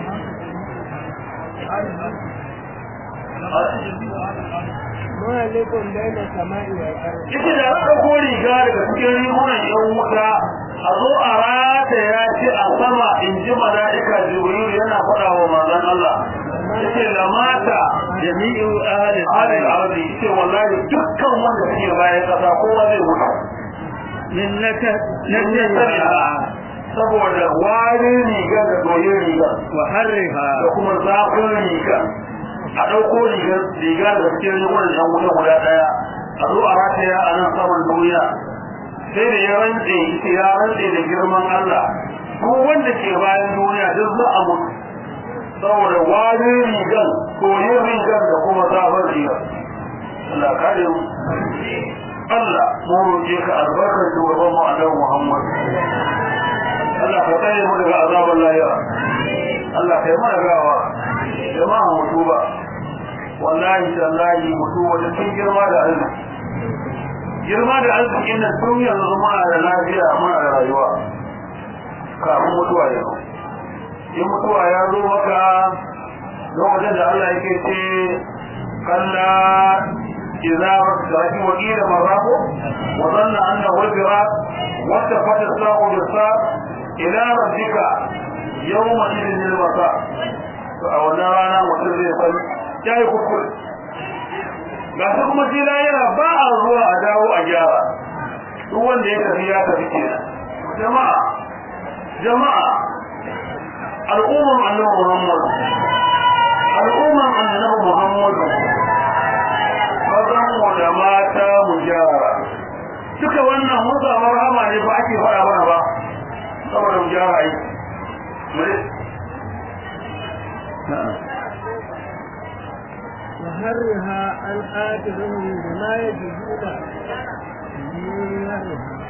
ما لكم بين السماء والأرض ita da aka ko riga daga cikin rigunan yan wuta a zo a rata ya ce a sama in ji mala'ika jibril yana faɗa wa manzon Allah yace la mata جميع أهل alal الأرل ardi yace wallahi dukkan wanda suke bayan kasa kowa zai mutu من نكه nan ne نكهها saboda warin riga da doyin riga وحرها da kuma zafin riga a ɗauko rigar riga da cikin rigunan yan wuta guda ɗaya a zo a rataya a nan saman duniya sai da ya rantse ita ya rantse da girman Allah duk wanda ke bayan duniya duk za a mutu saboda wani rigan koyin rigan da kuma zafin rigan Allah kare mu Allah mu roƙe ka albarkar shugaban mu Annabi Muhammad Allah ka tsare mu daga azabar lahira Allah kai mana gawa jama'a mutu ba wallahi tallahi mutu wata cikin girma da arziki girma da arzikin nan tun yanzu muna da lafiya muna da rayuwa kafin mutuwa ya zo in mutuwa ya zo maka lokacin da Allah yake ce kalla idza rakin wakila marako wa dhanna annahu al-firaq wa tafata as-saqu bis-saq ila rabbika yawma idhin al-masaq to a wannan rana mutum zai san yayi kuskure ga su kuma shi yana ba a zuwa a dawo a gyara duk wanda ya tafi ya tafi kenan jama'a jama'a al'umman annabi Muhammad al'umman annabi Muhammad mazan mu da mata mu gyara duka wannan mun samu rahama ne ba ake faɗa mana ba saboda mu gyara ai نعم وحرها عن آتهم بما يجدون دينهم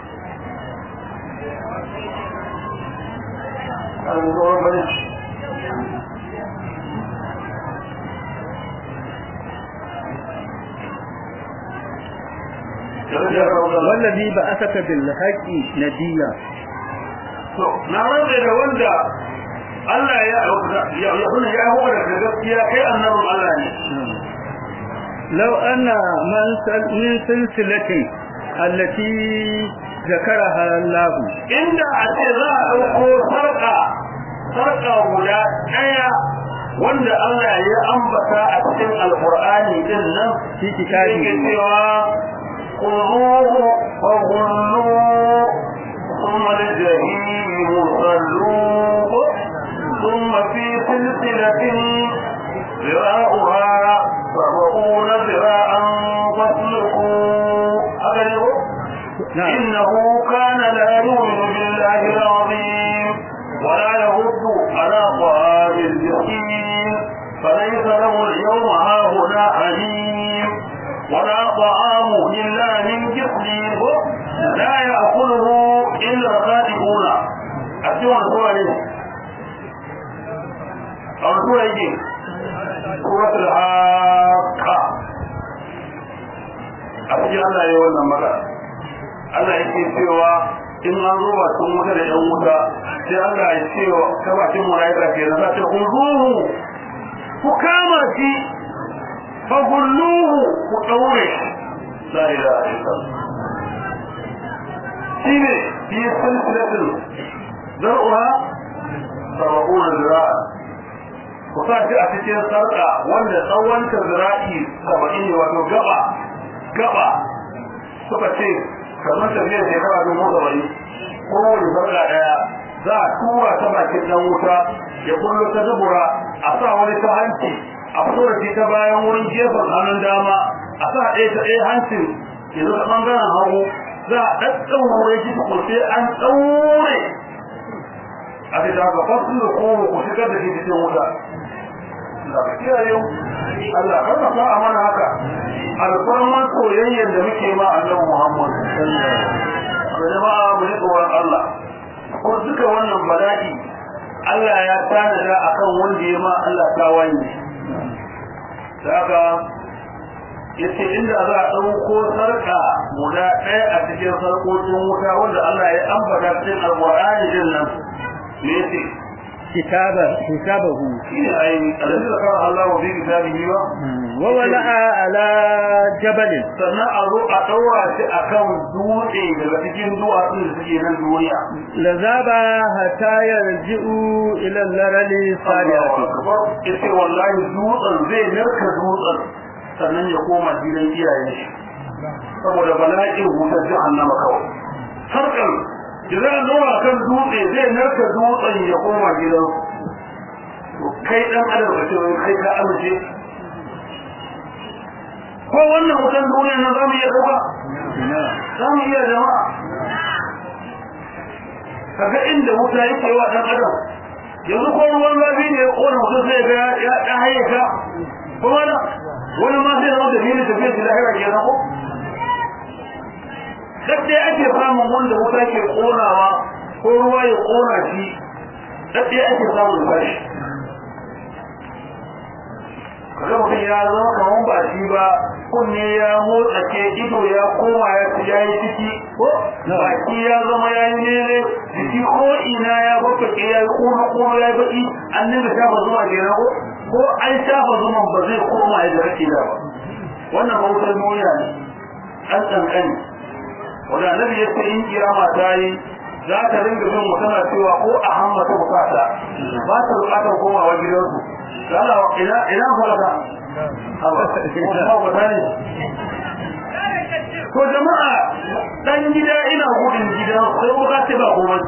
والذي بعثك بالحق نديا to na rantsa da wanda Allah ya ya ya kuna ya hawa da gaskiya kai annabin Allah ne لو أن من سل- من سلسلة التي ذكرها الله inda a ce za a ɗauko sarƙa sarƙa guda ɗaya wanda Allah ya ambata a cikin alƙur'ani din nan في yake كتابه cewa quruhu wa hullu thumma al-jahim sallu thumma fi silsilatin ذراعها سبعون ذراعا فاسلكوا أغلب نعم إنه كان لا يؤمن بالله العظيم ولا يرد على طعام المسكين فليس له اليوم هاهنا حليم ولا طعام إلا من جسمه لا يأكله إلا الخاطئون أسمع سورة أو سورة إيه سورة الحاقة أسجل الله يولى مرة Allah yake cewa in an zo ba sun wuta da yan wuta sai Allah ya ce wa ta bakin malaika ke da zata kuzuhu ku kama shi fa gulluhu ku daure la ilaha illallah shine fi silsilatin zar'uha sab'una zira'a ku ku sa shi a cikin sarƙa wanda tsawon ta zira'i saba'in ne wato gaba gaba suka ce kamar tafiyar shekara dubu saba'in kowane sarƙa ɗaya za a tura ta bakin ɗan wuta ya kullo ta dubura a sa wani ta hanci a fito da shi ta bayan wurin gefen hannun dama a sa ɗaya ta ɗaya hancin ya zo ta ɓangaren hagu za a ɗaɗɗaure shi ta kurce an ɗaure a ce ta haka fasu da kowa ku shigar da shi cikin wuta Allah ka kiyaye mu Allah kar ka sa mana haka alfarman soyayyar da muke ma annabi Muhammad da jama'a mu yi tsoron Allah ko duka wannan bala'i Allah ya tanada akan wanda ya ma Allah ta wani da haka yace inda za a ɗauko sarka guda ɗaya a cikin sarkokin wuta wanda Allah ya ambata cikin alƙur'ani din nan me yace kitaba kitabahu shine ai alladhi zakara Allah fi kitabihi wa wa wala'a ala jabal sannan a zo a ɗaura shi akan dutse daga cikin duwatsun da suke nan duniya lazaba hatta yarji'u ila al-larali salihati yace wallahi dutsen zai narka dutsen sannan ya koma gidan iyayen shi saboda bala'in wutar jahannama kawai sarkar idan an zauna kan dutse zai narka dutsen ya koma gidan kai dan adam ka ce kai ka amince ko wannan wutan duniya na zamu iya dauka zamu iya jama'a kaga inda wuta yake wa dan adam yanzu ko ruwan zafi ne ya kona mutum sai ga ya ya hayyaka ko wani wani ma sai zama da fili tafiya shi lahira ke ko duk dai ake samun wanda wuta ke konawa ko ruwa ya kona shi duk dai ake samun bashi kaga mutum ya zama kamar ba shi ba kunne ya motsa ke ido ya koma ya ya yi ciki ko baki ya zama ya yi nene jiki ko ina ya babbake ya yi kuma kuma ya yi baki an nuna shafa zuma ke ko ko an shafa zuman ba zai koma ya da kake da ba wannan bautar duniya ne an tsankani wanda annabi ya ce in kiyama ta yi za ta ringa bin mutum cewa ko a hamma ta bukata ba ta bukatar komawa gidansu ina ina ina falaka ko jama'a dan gida ina gudun gida sai ko kace ba komai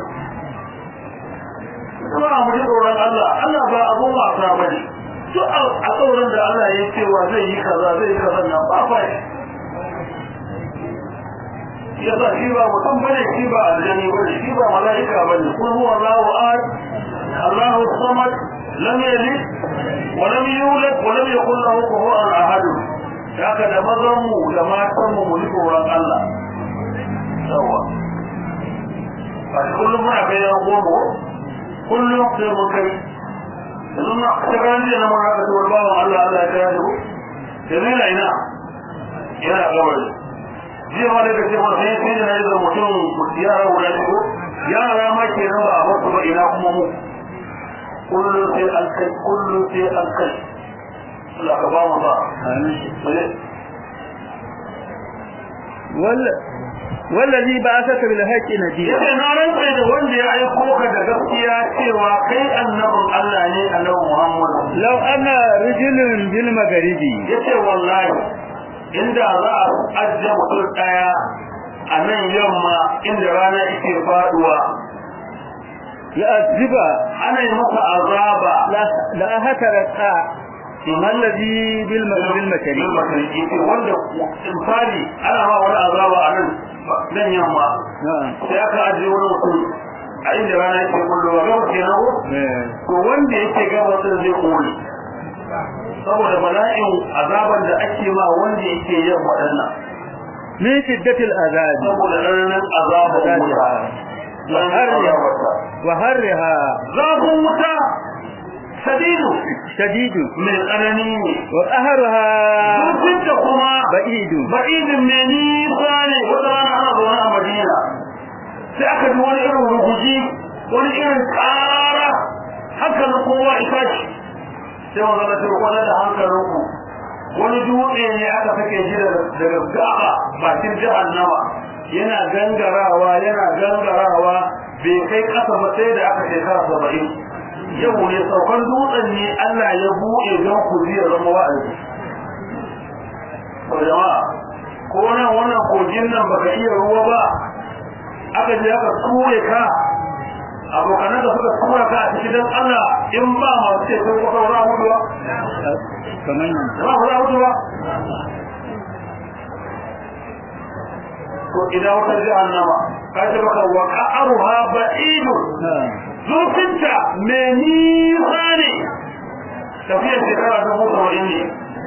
kuma mu ji tsoron Allah Allah ba abun wasa bane to a tsoron da Allah ya ce wa zai yi kaza zai yi kaza nan ba fa ya ba shi ba mutum bane shi ba aljani bane shi ba mala'ika bane kun huwa Allahu ahad Allahu samad lam yalid wa lam yulad wa lam yakul lahu kufuwan ahad haka da mazan mu da matan mu mu tsoron Allah yawa a kullum muna kai yan goma kullum sai mun kai yanzu na ta gani da mun haka to bawan Allah Allah ya yi ko yanzu ina ina yana gabari jiya ma daga ce wani sai sai da na mutum yara guda ne ko yara ma ke nan ba a wasu ba ina kuma mu kullum sai an kai kullum sai an kai Allah ka ba mu ba wallazi ba aka ka bil haqqi nabiyya yace na rantsa da wanda ya aiko ka da gaskiya cewa kai annabin Allah ne annabi Muhammad law anna rajulun bil magharibi yace wallahi inda za a ajiye mutum daya a nan yamma inda rana yake faduwa ya aziba ana yi masa azaba la haka raka allazi bil bil makari wanda misali ana ma wani azaba a nan nan yamma sai aka ajiye wani mutum a inda rana yake kullowa gaba kenan ko to wanda yake gaba din zai kore saboda bala'in azaban da ake ma wanda yake yin waɗannan min shiddatil azab saboda ranar azaban wuta wa harriha zafin wuta shadidu shadidu mai tsanani ne wa qahruha zafin da kuma ba'idu ba'idin mai nisa ne wata rana ana zaune a madina sai aka ji wani irin ruguji wani irin ƙara hankalin kowa ita ce sai wanda na ce kwana da hankalinku wani dutse ne aka sake ji daga gaba bakin jahannama yana gangarawa yana gangarawa bai kai kasa ba sai da aka shekara saba'in yau ne saukan dutsen ne Allah ya buɗe don ku zai zama wa'azi ko jama'a ko nan wannan kogin nan baka iya ruwa ba aka je aka ture ka abokanan da suka tura ka a cikin dan Allah in ba masu ce sun kuka wura mutu ba kamar nan ba wura mutu ba to idan wata jahannama ka ce baka wa qa'aruha ba'idun zurfinta mai nisa ne tafiyar shekara dubu saba'in ne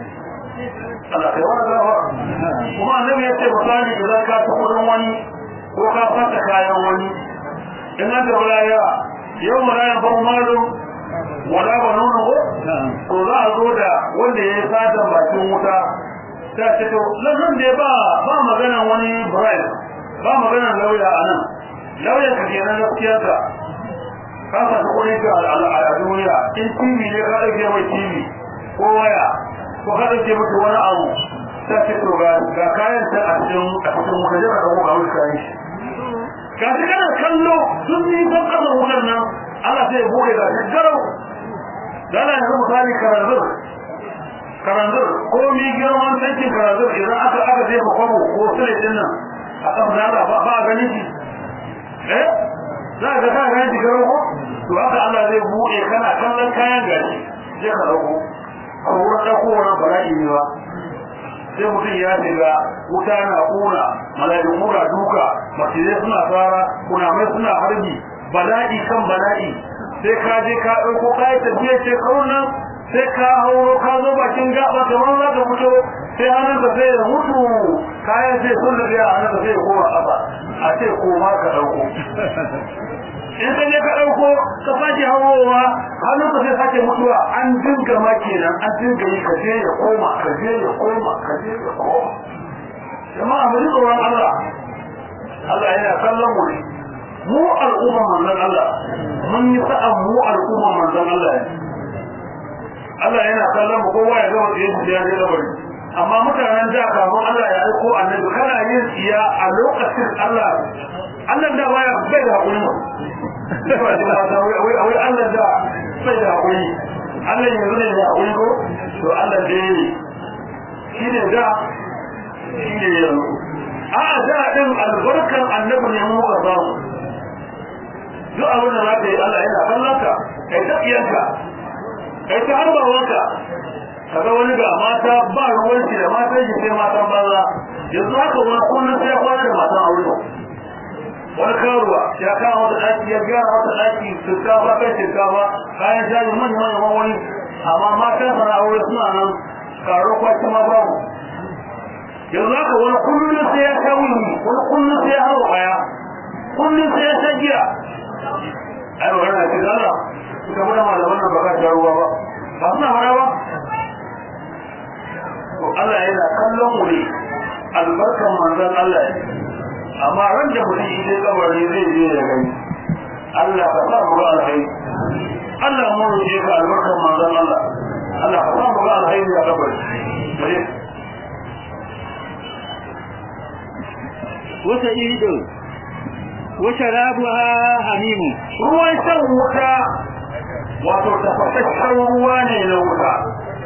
Allah kai wani zafa kuma annabi ya ce misali idan ka ta kudin wani ko ka fata kayan wani in an da wulaya yau mulayan ban malu wala ba nuna ko to za a zo da wanda ya yi satan bakin wuta ta ce to lannan da ba ba maganan wani bribe ba maganan lauya a nan lauya ka kenan gaskiyarka ka sa ta kudin ka a duniya in tv ne ka ɗauke mai tv ko waya ko ka ɗauke mata wani abu ta ce to ga kayan ta a cikin a cikin wuta jaka ka kuma wani kayan shi ga shi kana kallo sun yi ban kasa wutar nan Allah sai ya bude ga shi garau da Allah ya misali karanzur karanzur ko mi girman tankin karanzur idan aka aka jefa kwabo ko sule din nan a kan zara ba ba gani shi eh za ka ga gani shi garau ko to haka Allah zai bude kana kallon kayan gashi je ka dauko a wurin dauko wannan bala'i ne ba sai mutum ya shiga wuta na kuna malaikun mura duka masjidai suna tsara kunamai suna harbi bala'i kan bala'i sai ka je ka ɗauko kayan tafiya ce kaunan sai ka hauro ka zo bakin gaba kamar za ka fito sai hannun ka sai ya mutu kayan sai sun da biya hannun ka sai ya koma ƙasa a ce koma ka ɗauko in ka je ka ɗauko ka sake hawowa hannun ka sai sake mutuwa an dinga ma kenan an dinga yi ka je ya koma ka je ya koma ka je ya koma jama'a mu ji tsoron Allah Allah yana kallon mu ne mu al'umma manzon Allah mun yi sa'an mu al'umma manzon Allah ne Allah yana kallon mu kowa ya gama tsaye da ya je labari amma mutanen da kafin Allah ya aiko annabi kana yin tsiya a lokacin Allah Allah da baya bai da hakuri wai wai Allah da bai da hakuri Allah yanzu ne da hakuri ko to Allah dai shi ne da shi ne yanzu a da din albarkan annabi ne mu ga samu duk abin da zaka yi Allah yana kallon ka kai ta iyanka kai ta harbawanka kaga wani ga mata ba ruwan shi da matan shi sai matan banza yanzu haka wani kullum sai ya kwana da matan aure wani karuwa ya kawo wata ɗaki ya gyara wata ɗaki shinkafa kai shinkafa kayan jari manya manya wani amma matan sana aure suna nan karo kwaci ma babu yanzu haka wani kullum sai ya sha wuni wani kullum sai ya hau kaya kullum sai ya sha giya ai magana ce da Allah suka mana malaman nan ba ka sha ruwa ba ba suna fara ba to Allah yana kallon mu ne albarkan manzon Allah ne amma ran da mutum idan kabari zai je ya gani Allah ka sa mu ga alheri Allah mu roƙe ka albarkan manzon Allah Allah ka sa mu ga alheri a kabari وسعيد وشرابها حميم ruwan shan wuta wato tafasasshen ruwa ne na wuta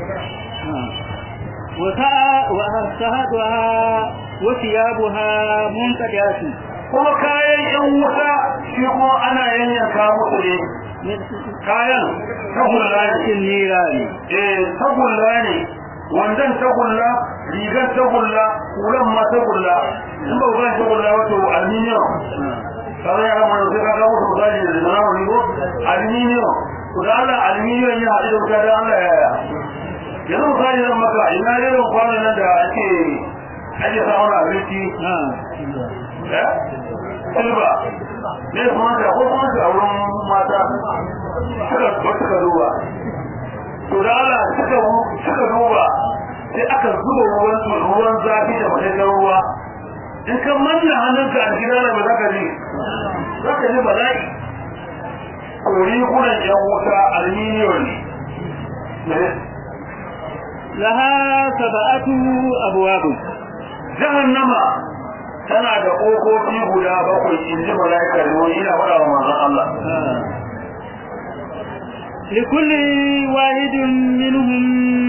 وسهدها وثيابها منقدات kuma kayan yan wuta shi kuma ana yanyanka musu ne kayan tagulla ne النيران eh tagulla ne wandan tagulla rigar tagulla kulan ma tagulla in ba ga tagulla wato aluminium kaza ya rama sai ka ga wato misali da zama wani ko aluminium to da Allah aluminium ya haɗu da wuta da Allah ya ya yanzu misali zan maka ina irin kwanan nan da ake ake samun abinci eh silba ne kuma da ko kuma da wurin mata suka suka duba to da Allah suka suka duba sai aka zuba ruwan ruwan zafi da madaidar ruwa in ka manna hannunka a gida da ba za ka ji za ka ji bala'i kori kunan yan wuta alminiyon ne لها سبعة أبواب jahannama tana da ƙofofi guda bakwai in ji mala'ikar ruwan ina faɗa wa manzon Allah لكل واحد منهم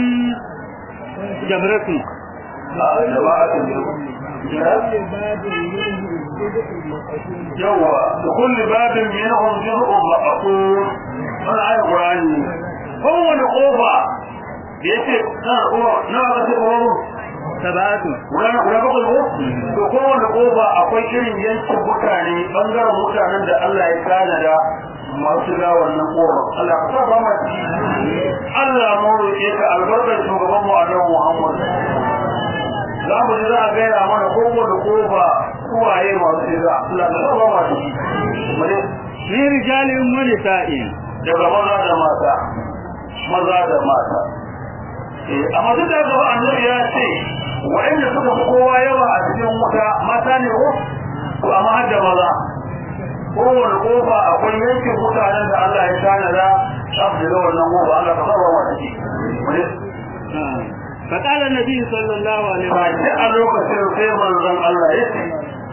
جمرة a jama'atin لكل باب منهم جزء مقسوم yawa da kulli babin minhum juz'un maqsur wannan ayat qur'ani kowane kofa da yace na kofa na ga ce kofa سبعة guda guda bakwai ko to kowane kofa akwai irin yankin mutane bangaren mutanen da Allah ya tanada masu ga wannan kofa Allah ka sa ba mu ci Allah mu roƙe ka albarkar shugaban mu Annabi Muhammad za mu ji za a gaya mana kowane kofa kuwaye masu shiga Allah ka sa ba mu ci mu ne من رجال ونساء daga maza da mata maza da mata eh amma duk da haka annabi ya ce wa'anda suka fi kowa yawa a cikin wuta mata ne ko to amma har da maza kowane kofa akwai yankin mutanen da Allah ya tanada za su shiga wannan kofa Allah ka saba wa ciki wani آه. فقال النبي صلى الله عليه ba وسلم shi a lokacin sai manzon Allah ya ce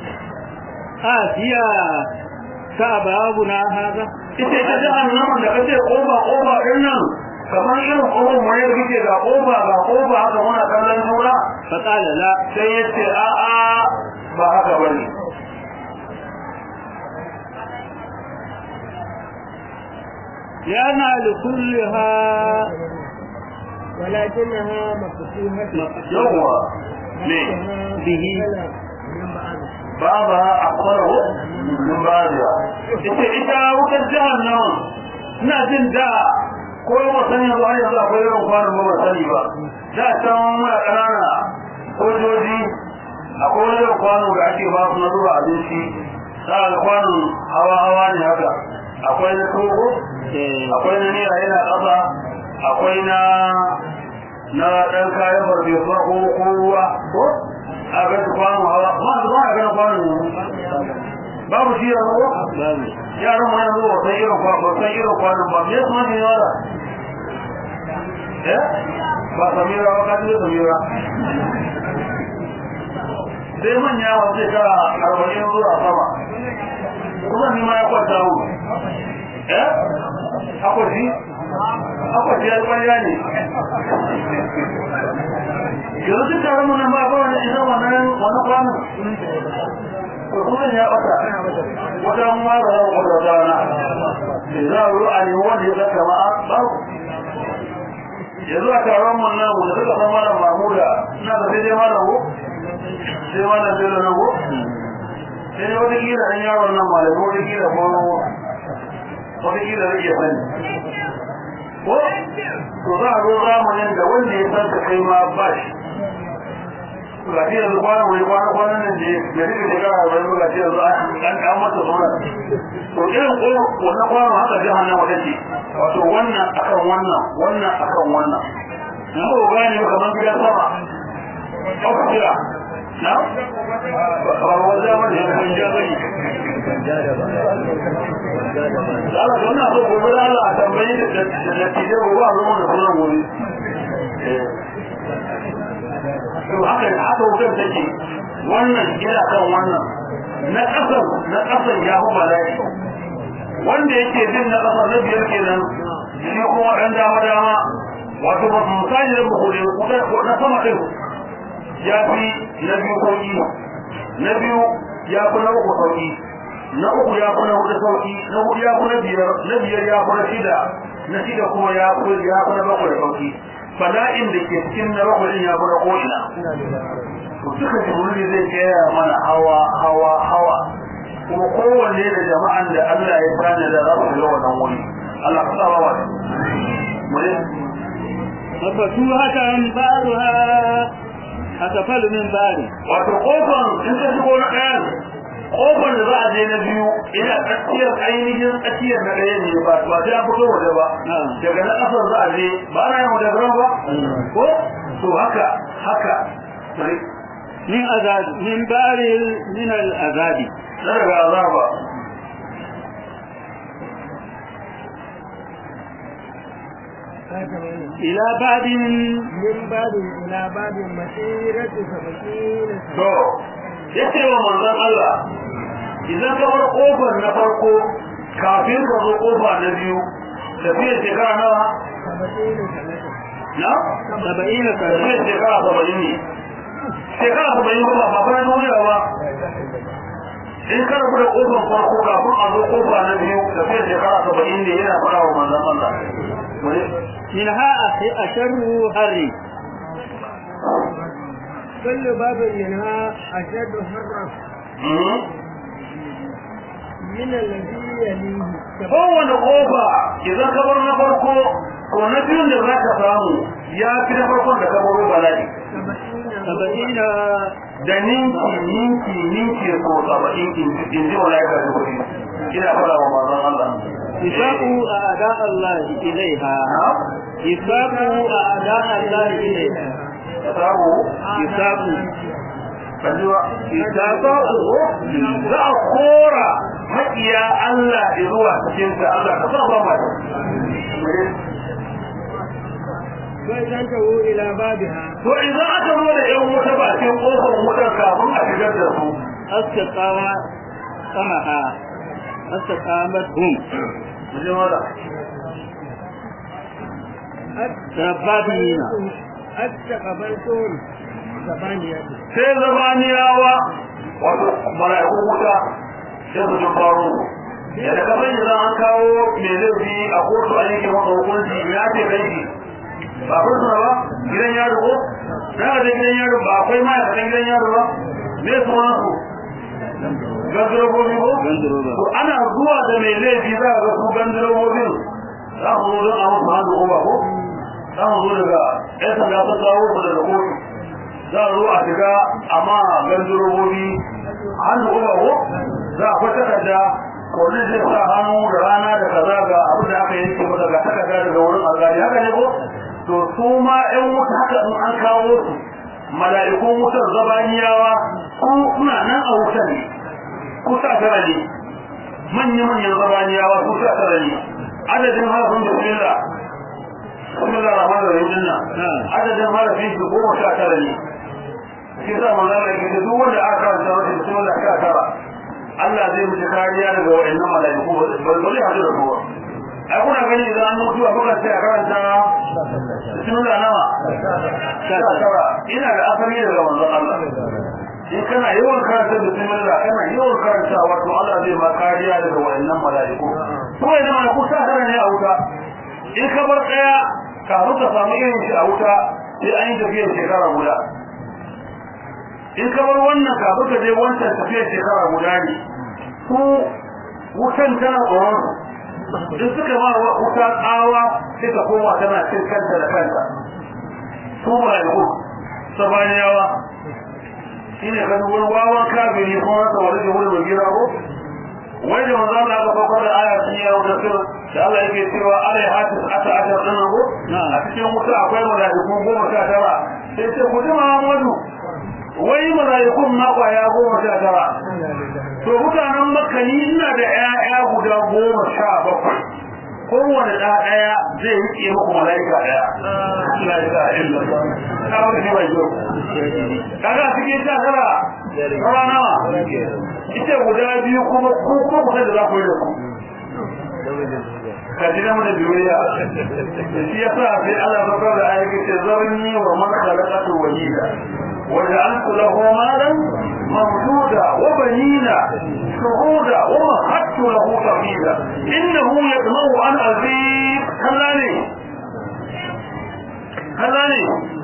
آسيا كأبابنا هذا ita ita jahannamin da kace kofa kofa din nan kamar irin kofar mu ne da kike ga kofa ga kofa haka muna kallon juna فقال لا sai ya ce a'a ba haka ba ne لأن لكلها ولكنها مفتوحة yawwa ne به من بعض ba ba a kwaro min ba da ita ita wutar jihar nan ina jin da ko ba sani ba har yanzu akwai irin kwanon ba ba sani ba da can muna ƙanana sojoji akwai wani irin kwano da ake ba su na zuba abinci za a ga kwanon hawa hawa ne haka akwai na togo akwai na nera yana ƙasa akwai na na ɗan kayan farfesuwa ko ko ruwa ko a ga su kwano hawa ma su ba a gana kwano babu shi yanzu ko باب yaran mu yanzu ba san irin kwano ba san irin kwano ba me su ne yara eh ba samira ba kaji da samira sai manya wa zai ka arba'in zuwa sama kuma ni ma ya kwanta mu eh akwai akwai ya kwanya ne yanzu duk taron mu nan ba ba wani idan wannan wani kwano to kuma ya bata wata ma ba za mu kwata rana za a ruwa ne wanda ya zaka ma ba yanzu a taron mun nan wanda suka san malam mahmuda ina da sai dai malam ko sai malam sai da ko sai dai wata kila an yaron nan malam wata kila ko wata kila rage sani ko to za a zo zamanin da wanda ya san ka kai ma ba shi ga shi yanzu kwana wani kwana kwanan nan da ya rike shekara a bayan ga shi yanzu an an masa suna to irin ko wannan kwano haka jahannama take wato wannan akan wannan wannan akan wannan in ko gane ba kamar gidan sama ko kira na ba wanda ba ne kun ja bane da Allah don na so gobe da Allah a tambayi da da tije gobe a zama da sunan gobe to haka haka wutar take wannan gida kan wannan na kasan na kasan ya hu bala'i wanda yake jin na kasan na biyar kenan shi kuma dan dama dama wato ba misali da mu kore na sama din ya fi na biyu sauki na biyu ya fi na uku sauki na uku ya fi na hudu sauki na hudu ya fi na biyar na biyar ya fi na shida na shida kuma ya fi ya fi na bakwai sauki bala'in da ke cikin na bakwai ya fi na ko'ina to duka jibril zai gaya mana hawa hawa hawa kuma kowanne da jama'an da Allah ya bani da za su ga wannan wuri Allah ka sa wa mu ne مفتوحة بعضها أسفل من بعض wato kofar in ka shigo na ɗayan kofar da za a je na biyu ina tsakiyar ainihin tsakiyar na ɗaya ne ba ba sai an fito waje ba daga na ƙasar za a je ba na yin wajen ba ko to haka haka bari من أذاب من بار من الأذاب na daga azaba إلى بعد من باب إلى باب مسيرة سبعين to yace wa manzon Allah idan ka bar kofar na farko kafin ka zo kofa na biyu tafiyar shekara nawa سبعين سنة na saba'ina tafiyar sana shekara saba'in ne shekara saba'in ba ba fara duniya ba in ka rabu da kofar farko kafin a zo kofa na biyu tafiyar shekara saba'in ne yana faɗa wa manzon Allah wani minha asharru harri كل باب منها أشد حرا من الذي يليه kowane kofa idan ka bar na farko ko na biyun da za ka samu ya fi na farkon da ka baro bala'i سبعين saba'ina da ninki ninki ninki ko saba'in in ji malaika da kuɗi ina fara wa manzon Allah isaqu a'da Allah ilaiha isaqu a'da Allah ilaiha sabu isaqu kajiwa isaqu za a kora makiya Allah zuwa cikin ta Allah ka sa ba mai فإذا انتهوا إلى بابها to idan aka zo da yan wuta bakin kofar wutar kafin a shigar da su astaqama samaha astaqamat hum ji mala sababina أتقبلتم ثمانية sai zabaniyawa wato mala'ikun wuta sai su ji faro yadda ka sani za an kawo mai laifi a kotu an yake masa hukunci ya ce kai shi ba kun suna ba gidan yaro ko na ga gidan yaro ba akwai ma'aikatan gidan yaro ba me suna su gandirobobi ko Gandiroba. to ana zuwa da mai laifi za a ga su gandirobobin za mu zo don a musu hannu ko ba ko za mu zo daga yan sanda ta kawo su daga kotu za a zo a shiga amma gandirobobi hannu ko ba ko za a kwata da kodin zai sa hannu da rana da kaza ga abin da aka yanke masa ga takarda daga wurin alƙali haka ne ko to su ma ƴan wuta haka in an kawo su mala'ikun wutar zabaniyawa ku kuna nan a wutar ne ku sa tara ne manya-manyan zabaniyawa ku sa tara ne adadin harafin bismillah bismillah rahman rahim dinna adadin harafin su goma sha tara ne shi sa manzon Allah yake duk wanda aka karanta masa bismillah sha tara Allah zai mutu kariya daga wa'annan mala'iku ba zai hadu da kowa ai kuna gani idan an mutu a kuka sai a karanta bismillah nawa sha tara ina da asali daga manzon Allah in kana yawan karanta bismillah kana yawan karanta wato Allah zai ma kariya daga wa'annan mala'iku ko idan mala'iku sa tara ne a wuta in ka bar daya kafin ka samu irin shi a wuta sai an yi tafiyar shekara guda in ka bar wannan kafin ka je wancan tafiyar shekara guda ne ko wutan tana tsoron in suka ma wuta tsawa sai ka koma tana cin kanta da kanta su mala'iku sabaniyawa shi ne kan wani wawan kafiri ko haka wani da wani magira ko wai da manzo Allah ga bakar da aya sun yawo da sir da Allah yake cewa alai hatis ata ata din ko a cikin wuta akwai mala'iku goma sha tara sai ce ku ji Muhammadu wai mala'ikun ma kwaya goma sha tara to mutanen makka ni ina da ƴaƴa guda goma sha bakwai kowane ɗa ɗaya zai riƙe muku mala'ika ɗaya la ilaha illallah ka wani shi mai kyau kaga a cikin sha tara rawa nawa ita guda biyu kuma ko kuma kusa da za ku yi da ku ka ji namu da biyayya shi yasa sai Allah ya fara da ayyuka ce zarni wa man khalaqatu wahida وجعلت له مالا ممدودا وبنينا شهودا ومهدت له تمهيدا انه يطمع ان ازيد كلاني كلاني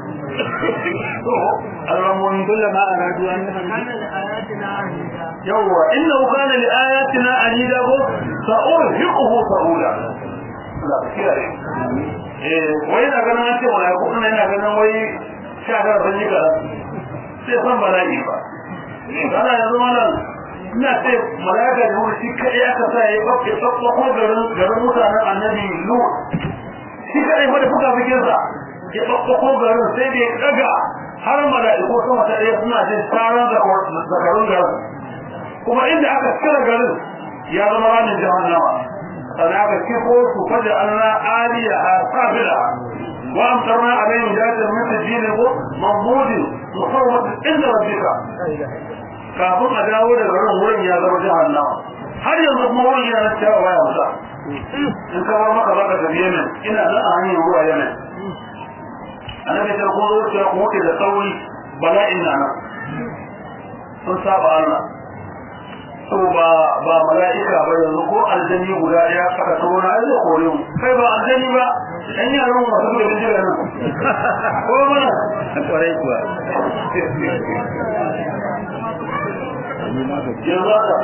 المهم كلما أرادوا أن كان لآياتنا عنيدا يوه انه كان لاياتنا عنيدا سارهقه صعودا لا كده eh wai na ganin an ce wala ko ina ina ganin wai sha da ban yi kaza sai san bala'i ba kana yanzu malam ina ce malaka da wani shi kai ya ka sa ya bakke tsakko ko garin garin mutanen annabi lu shi kai fa da fuka fikin sa ya tsakko ko garin sai da ya daga har mala'iku sama ta ɗaya suna jin taron zakarun garin kuma inda aka cire garin ya zama ranar jahannama sannan aka kifo su faja Allah aliya a sabila wa amtarna alaihim jatan min tajil mamudin musawwat inda rabbika kafin a dawo daga garin wurin ya zama jahannama har yanzu kuma wurin yana cewa waya musa in ka bar maka baka tafi yemen ina nan a hanyar zuwa yemen annabi ta ko zo ta ko da sauri bala'in na nan sun saba Allah to ba ba mala'ika ba yanzu ko aljani guda ɗaya aka to na zai kore mu kai ba aljani ba ɗan yaran mu masu da jira nan ko mana kwarai kuwa yanzu haka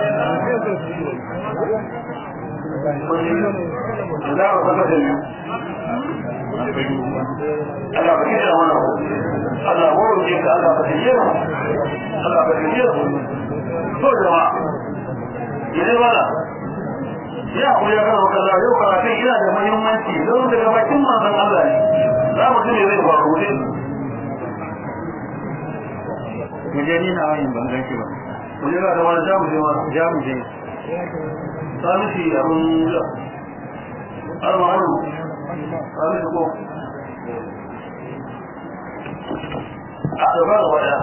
da ba saka da ni Allah ba kira mana Allah ba roƙe ka Allah ba kire mu Allah ba kire mu to jama'a idan wala ya ku ya kawo kaza yau karatun yana da muhimmanci don daga bakin manzon Allah ne za mu ji me zai faru ne mu je ni na wani ban gan shi ba mu je da wani jamu je ma ja mu je samisi abun da almaru samisi ko a gaba da waya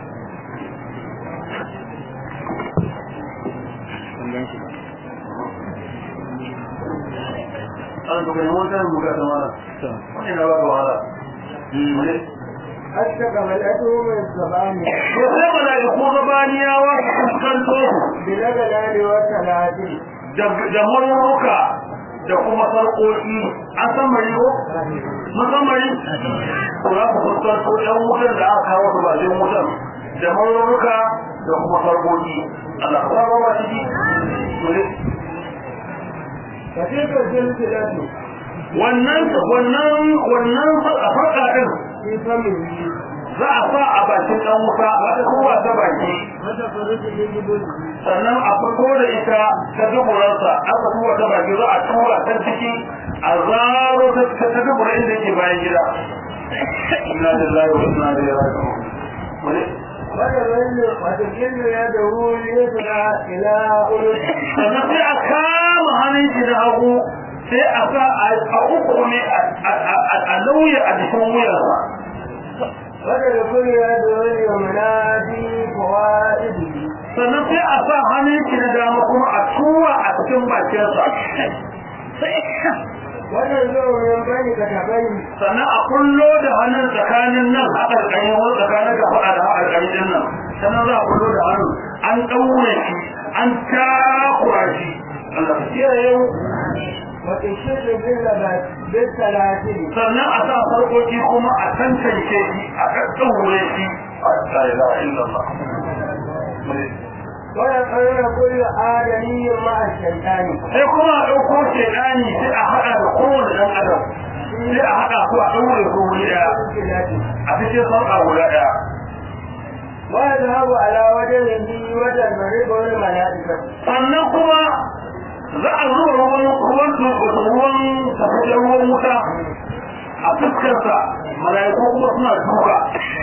ban gan shi ba an to kai mun kan buga da wala to wani na ba wala wani استقبلتهم الزبانية to sai malaiku zabaniyawa su fuskanto بالأغلال والسلاسل da maruruka da kuma sarƙoƙi an san mari ko mun san mari ko za ku fuskanto ɗan wutan da aka kawo su bakin wutan da maruruka da kuma sarƙoƙi Allah ka ba ba ciki فتلك السلسلة wannan wannan wannan farka din في فمه za a sa a bakin ɗan wuta wata kowa ta baki وتخرج من جبله sannan a fito da ita ta duburarsa aka tura ta baki za a tura ta ciki a zaro ta ta dubura inda yake bayan gida inna lillahi wa inna ilaihi raji'un wani وتظل وتجل يده اليسرى إلى أنفه sannan sai a kama hannun shi da hagu sai a sa a uku ne a lauya a jikin wuyarsa وتدخل يده اليمنى في فوائده sannan sai a sa hannun shi da dama kuma a tura a cikin bakinsa وتنزع من بين كتفيه sannan a kullo da hannun tsakanin nan a ƙarƙarin wani tsakanin ka faɗa da ƙarƙarin din nan sannan za a kullo da hannun an ɗaure shi an takura shi Allah ka kiyaye mu وتشد باللبس بالسلاسل sannan a sa farkoki kuma a tantance shi a ɗaɗɗaure shi la ilaha illallah ويقرر كل آدمي مع الشيطان sai kuma a ɗauko shaidani sai a haɗa da kowane ɗan adam sai a haɗa su a ɗaure su wuri ɗaya بالسلاسل a cikin sarƙa guda ɗaya ويذهب على وجهه وتنفرق الملائكة sannan kuma za a zuba ruwan ruwan ruwan tafiyar ruwan wuta a fuskarsa mala'iku kuma suna duka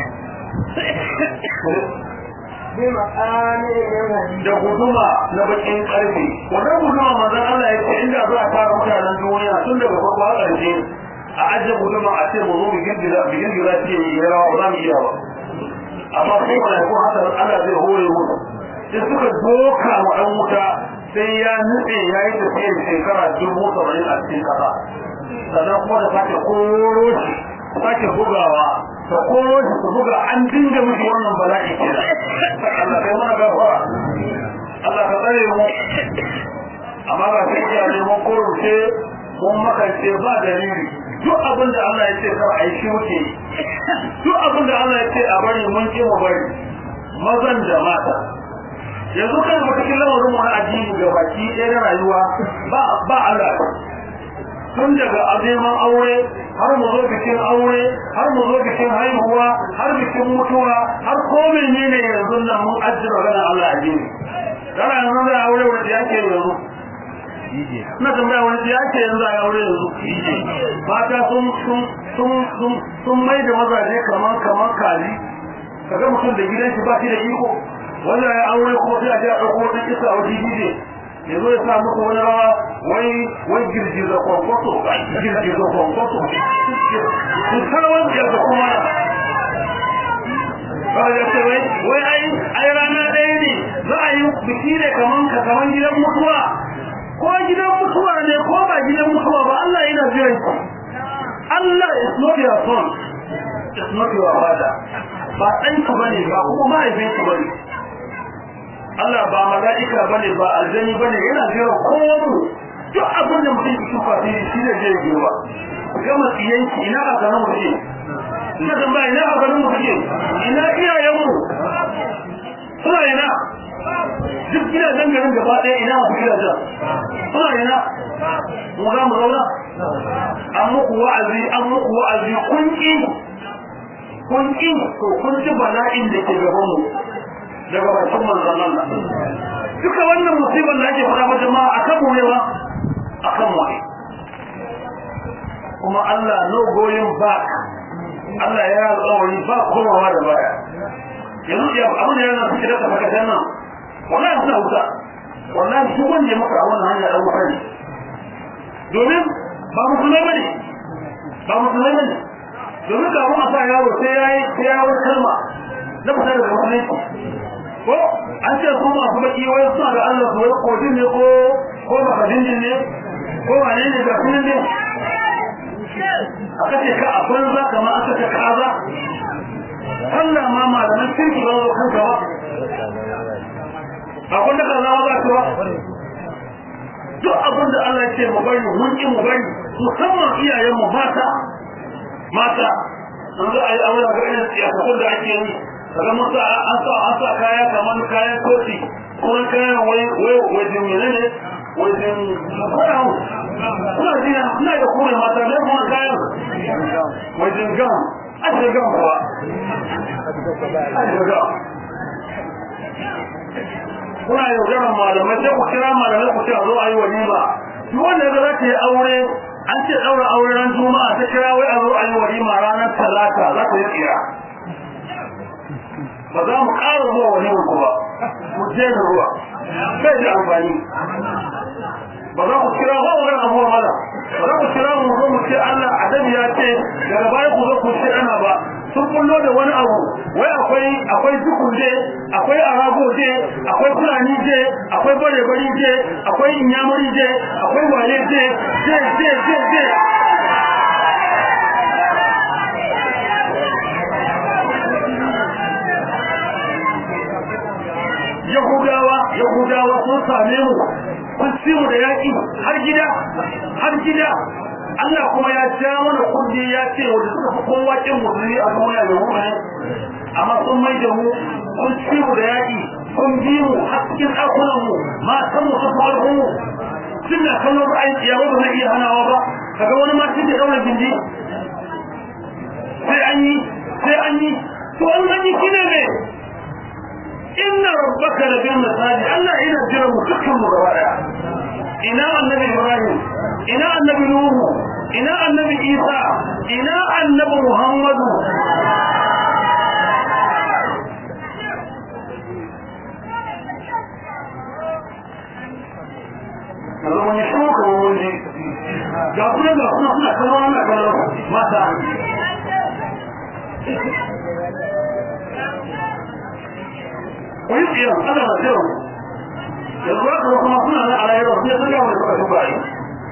بمقام من حديد da guduma na bakin karfe wannan guduma manzon Allah ya ce inda za a tara mutanen duniya tun daga farko har ƙarshe a ajiye guduma a ce mu zo bigin gida bigin gida ce ya rawa ba za mu iya ba amma sai mala'iku haka Allah zai hore musu sai suka doka wa ɗan wuta sai ya nutse ya yi tafiyar shekara dubu saba'in a cikin ƙasa sannan kuma da sake koro shi sake bugawa ta koro shi su buga an dinga miki wannan bala'i kenan Allah kai mana gafara Allah ka tsare mu amma ba sai ya ne mun kurce mun makance ba dalili duk abin da Allah ya ce kar a yi shi muke yi. duk abin da Allah ya ce a bari mun ki mu bari mazan da mata yanzu kan mu cikin lamarin mu na addini ga baki ɗaya na rayuwa ba ba Allah tun daga azeman aure har mu zo bikin aure har mu zo bikin haihuwa har bikin mutuwa har ko menene yanzu nan mun ajjira ganin Allah addini kana yanzu da aure wanda yake yanzu DJ na tambaya wani da yake yanzu a aure yanzu mata sun sun sun sun sun mai da mazaje kaman kaman kaji kaga mutum da gidan shi ba shi da iko wanda ya aure ko sai a je a dauko wani kisa a wajen DJ ya zo ya sa muku wani rawa wai wai girgiza kwankwaso girgiza kwankwaso su sarwar da kuma kawai ya ce wai wai ai ai rana ɗaya ne za a yi biki ne kaman ka kaman gidan mutuwa ko gidan mutuwa ne ko mutuwa ba Allah yana jiran ki Allah is not your son is not your father ba ɗanka bane ba kuma mahaifinka bane Allah ba mala'ika bane ba aljani bane yana jiran kowa mu duk abin da mutum yake kwafi shi ne zai girma gama tsiyanki ina a ganin mutum ina zan ba ina a ganin mutum ina iyayenmu suna ina duk gidajen garin gaba ɗaya ina masu gidajen suna ina mu za mu zauna an muku wa'azi an muku wa'azi kun ƙi kun ƙi to kun ji bala'in da ke gaban mu daga bakin manzon Allah duka wannan musibar da ake faɗa wa jama'a akan mu ne ba akan mu ne kuma Allah no going back Allah ya alƙawari ba komawa da baya yanzu ya abin da yana suke da tafakatan nan wallahi suna wuta wallahi duk wanda ya maka a wannan hanya dan wuta ne domin ba musulmai bane ba musulmai bane domin ga mu a sa yaro sai yayi sai ya wani kalma na fita daga musulunci ko an ce su masu baki wai suna da Allah su wai kodin ne ko ko makadin ne ko wane ne ga sunan ne aka ce ka a banza kamar aka ce kaza Allah ma malaman kirki ba zo kanka ba ba kun da kaza ba ta ba duk abin da Allah ya ce mu bari mun ki mu bari musamman iyayen mu mata mata sun zo a yi aure ga irin siyasakun da ake yi kaga musu an sa an sa kaya kamar kayan koci kuma kayan wai wai wajen menene wajen fara kuna jina kuna da kore mata ne kuma kayan wajen gam ake gam kuwa ake gam kuna yaudarar malamai sai ku kira malamai ku ce a zo a yi walima duk wanda ya za ta yi aure an ce ɗaura aure ran juma'a ta kira wai a zo a yi walima ranar talata za ta yi tsira ba za mu ƙara zuwa walimar ku ba mu je da ruwa bai da amfani ba za ku kira ba wani abuwa mala ba za ku kira mu zo mu ce Allah adabi ya ce daga baya ku zo ku ce ana ba sun kullo da wani abu wai akwai akwai dukun je akwai arago je akwai fulani je akwai bare bari je akwai inyamuri je akwai wale je je je je je Yahudawa Yahudawa sun same mu kun ci mu da yaki har gida har gida Allah kuma ya ja mana kudi ya ce wanda suka fi kowa kin musulmi a duniya da mu ne amma sun mai da mu kun ci mu da yaki kun bi mu har cikin ɗakunan mu matan mu sun fara mu tun da kallon ra'ayin iyawa ba zai iya hanawa ba kaga wani ma cikin ɗaura gindi sai an yi sai an yi to an gani shine ne inna rabbaka la bil masajid Allah ina jira mu dukkan mu gaba daya ina annabi Ibrahim ina annabi Nuhu ina annabi Isa ina annabi Muhammadu Kaza mun yi shuka mun ji ga kuma ga kuma suna kallon wannan kallon mata wani tsiyan ana da tsiyan yanzu haka kuma suna na alayyar sai sun gama da suka duba yi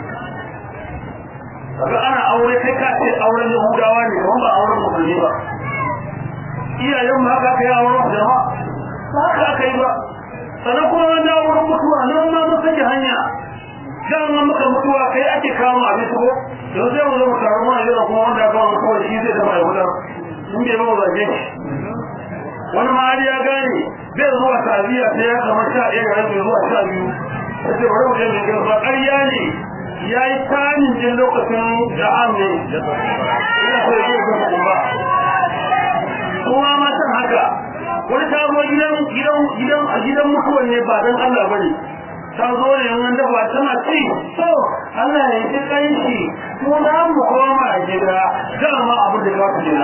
kaga ana aure kai ka ce auren yahudawa ne kuma ba auren musulmi ba iyayen ma haka kai auren jama'a ba haka aka yi ba sannan kuma wani auren mutuwa nan ma mun sake hanya dama maka mutuwa kai ake kawo abin ko don sai mu zo mu taru mu a kuma wanda aka kawo mutuwa shi zai zama yahuda in bai ba mu zage shi wani ma ya gane zai zuwa taziya sai ya kama sha ɗaya ga rabi zuwa sha biyu ta ce bari mu je mai gaba ƙarya ne ya yi tanin jin lokacin da'am ne ina so ya gaba kuma kuma ma san haka wani ta zo gidan gidan gidan a gidan mutuwan ne ba dan Allah bane ta zo ne yan dafa tana ci so Allah ya ji kai shi mu za mu koma gida dama abu da za ku gida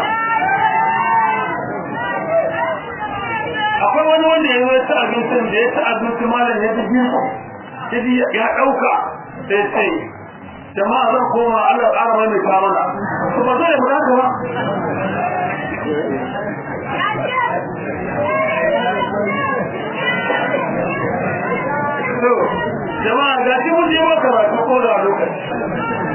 akwai wani wanda ya zo ta abincin da ya ta abinci malam ya ji ya ɗauka sai sai jama'a zan koma Allah ƙara mai mai kamana to ba zai mu haka ba jama'a ga shi mun je maka ba ko da lokaci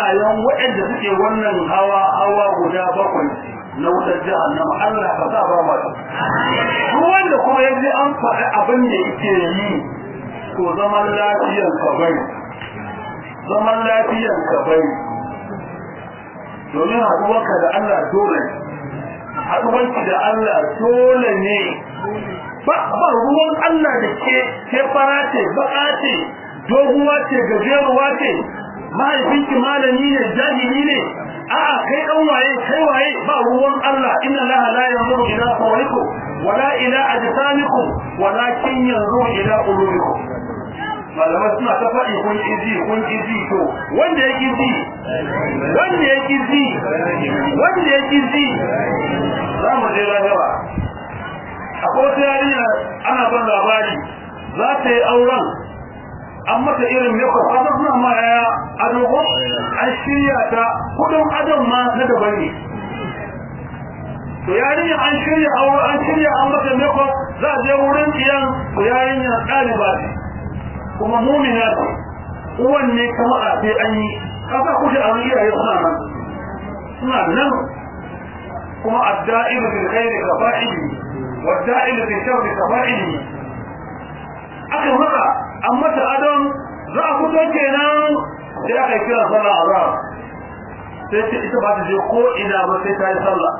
sunayen waɗanda suke wannan hawa hawa guda bakwai na wutar jahannama Allah ka sa ba ma su duk wanda kuma yaji an faɗi abin da yake yi to zaman lafiyar ka bai zaman lafiyar ka bai domin haɗuwarka da Allah dole haɗuwarki da Allah dole ne ba ba ruwan Allah da ke ke fara ce baka ce doguwa ce gajeruwa ce mahaifinki malami ne jahili ne a'a kai dan waye kai waye ba ruwan Allah inna Allah la yanzuru ila sawrikum wala ila ajsamikum walakin yanzuru ila qulubikum malamai suna ta faɗi kun izi kun izi to wanda ya kizi wanda ya kizi wanda ya kizi za mu je lahira akwai wata yarinya ana ban labari za ta yi auren an mata irin makeup haka suna ma yaya ado ko an shirya ta kudin adon ma na daban ne to yarinya an shirya aure an shirya an mata makeup za a je wurin iyan to yarinya ɗaliba ce kuma mumina ce uwan ne kama a sai an yi kasa kushe an iyaye suna nan suna nan kuma adda'ilu bil khairi ka fa'ili wadda'il fi sharri kafa'ili aka maka an mata adon za a fito kenan sai aka yi kira sallah azhar sai ce ita ba ta je ko ina ba sai ta yi sallah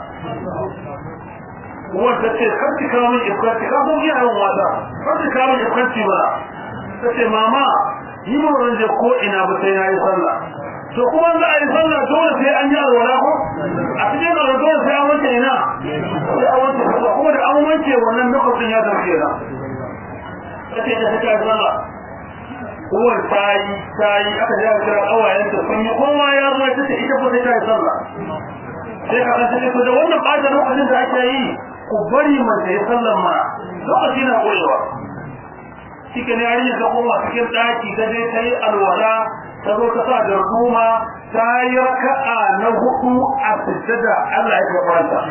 uwar ta ce kar ki kawo min ifkarci ka ko iyayen wata kar ki kawo min ifkarci ba ta ce mama yi ba zan je ko ina ba sai na yi sallah to kuma za a yi sallah dole sai an yi alwala ko a cikin alwala dole sai an wanke ina sai an wanke sallah kuma da an wanke wannan lokacin ya zarce na kace da take sallah uwar tayi tayi aka ji aka kira awayenta sun yi kowa ya zo ta ce ita ko sai ta yi sallah sai ka kace ko da wannan bada lokacin da ake yi ku bari mace ya sallan ma lokaci na koyewa cikin yarinya ta koma cikin daki ta je ta yi alwala ta zo ta sa da ruma ta yi raka'a na hudu a sujjada Allah ya gabata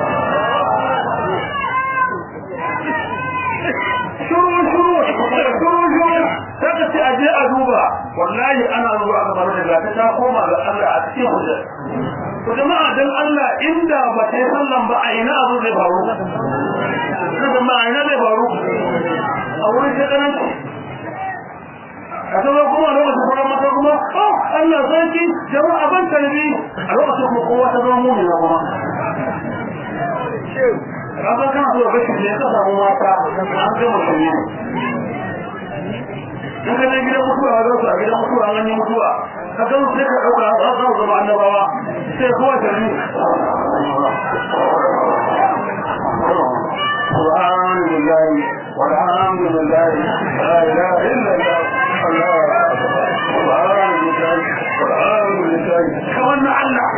shuru shuru shuru shuru ta ka ce aje a duba wallahi ana zuwa aka bar da ta ta koma ga Allah a cikin hujja to jama'a dan Allah inda ba ta yi sallan ba a ina abu zai faru kaga ma ina zai faru a wurin shekaran a sauran kuma lokacin sauran mata kuma oh Allah sarki jama'a ban tarbi a lokacin kuma kowa ta zama mummi na kuma kaga kana so ga shi ne ka samu mata an ga mutum ne in ka je gidan mutuwa ga su a gidan mutuwa an yi mutuwa ka ga sai ka dauka za su zama annabawa sai kowa tarbi سبحان الله والحمد لله لا اله الا الله الله اكبر سبحان الله والحمد لله كمان الله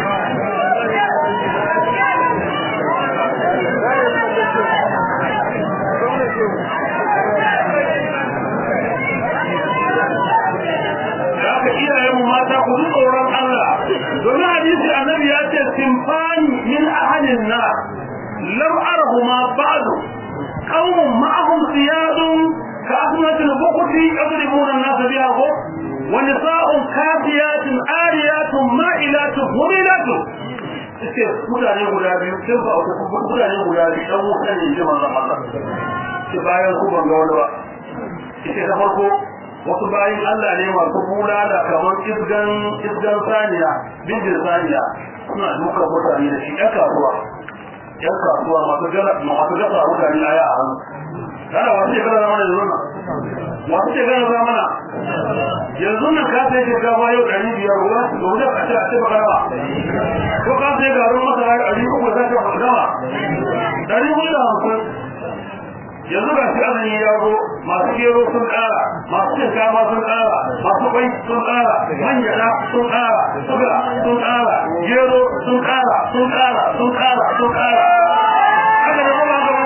haka iyayenmu mata ku ji tsoron Allah domin hadisi annabi ya ce simfani min ahalin na lam arahuma ba'du qaumun ma'ahum siyadun ka asmatil bukhti yadribuna an-nas biha ko wa nisa'un kafiyatun ariyatun ma'ilatun mumilatun ce mutane guda biyu sai ba ku mutane guda biyu dan wuta ne ji manzon Allah ce bayan ku ban ga wani ba ce da farko wasu bayan Allah ne masu kula da kamar isgan isgan saniya bindin saniya suna duka mutane da shi ɗan kasuwa ɗan kasuwa masu gara masu gasa mutane aya a hannu kana wasu shekara zama da yanzu wasu shekara zama na yanzu nan ka sai shekara yau ɗari biyar ruwa da wuce a ce a ce baka raba ko ka sai garin masara ɗari uku za ka gama ɗari hudu da hamsin yanzu ga shi azumi ya zo masu gero sun ƙara masu shinkafa sun ƙara masu kwai sun ƙara manjada sun ƙara suga sun ƙara gero sun ƙara sun ƙara sun ƙara sun ƙara haka da kuma haka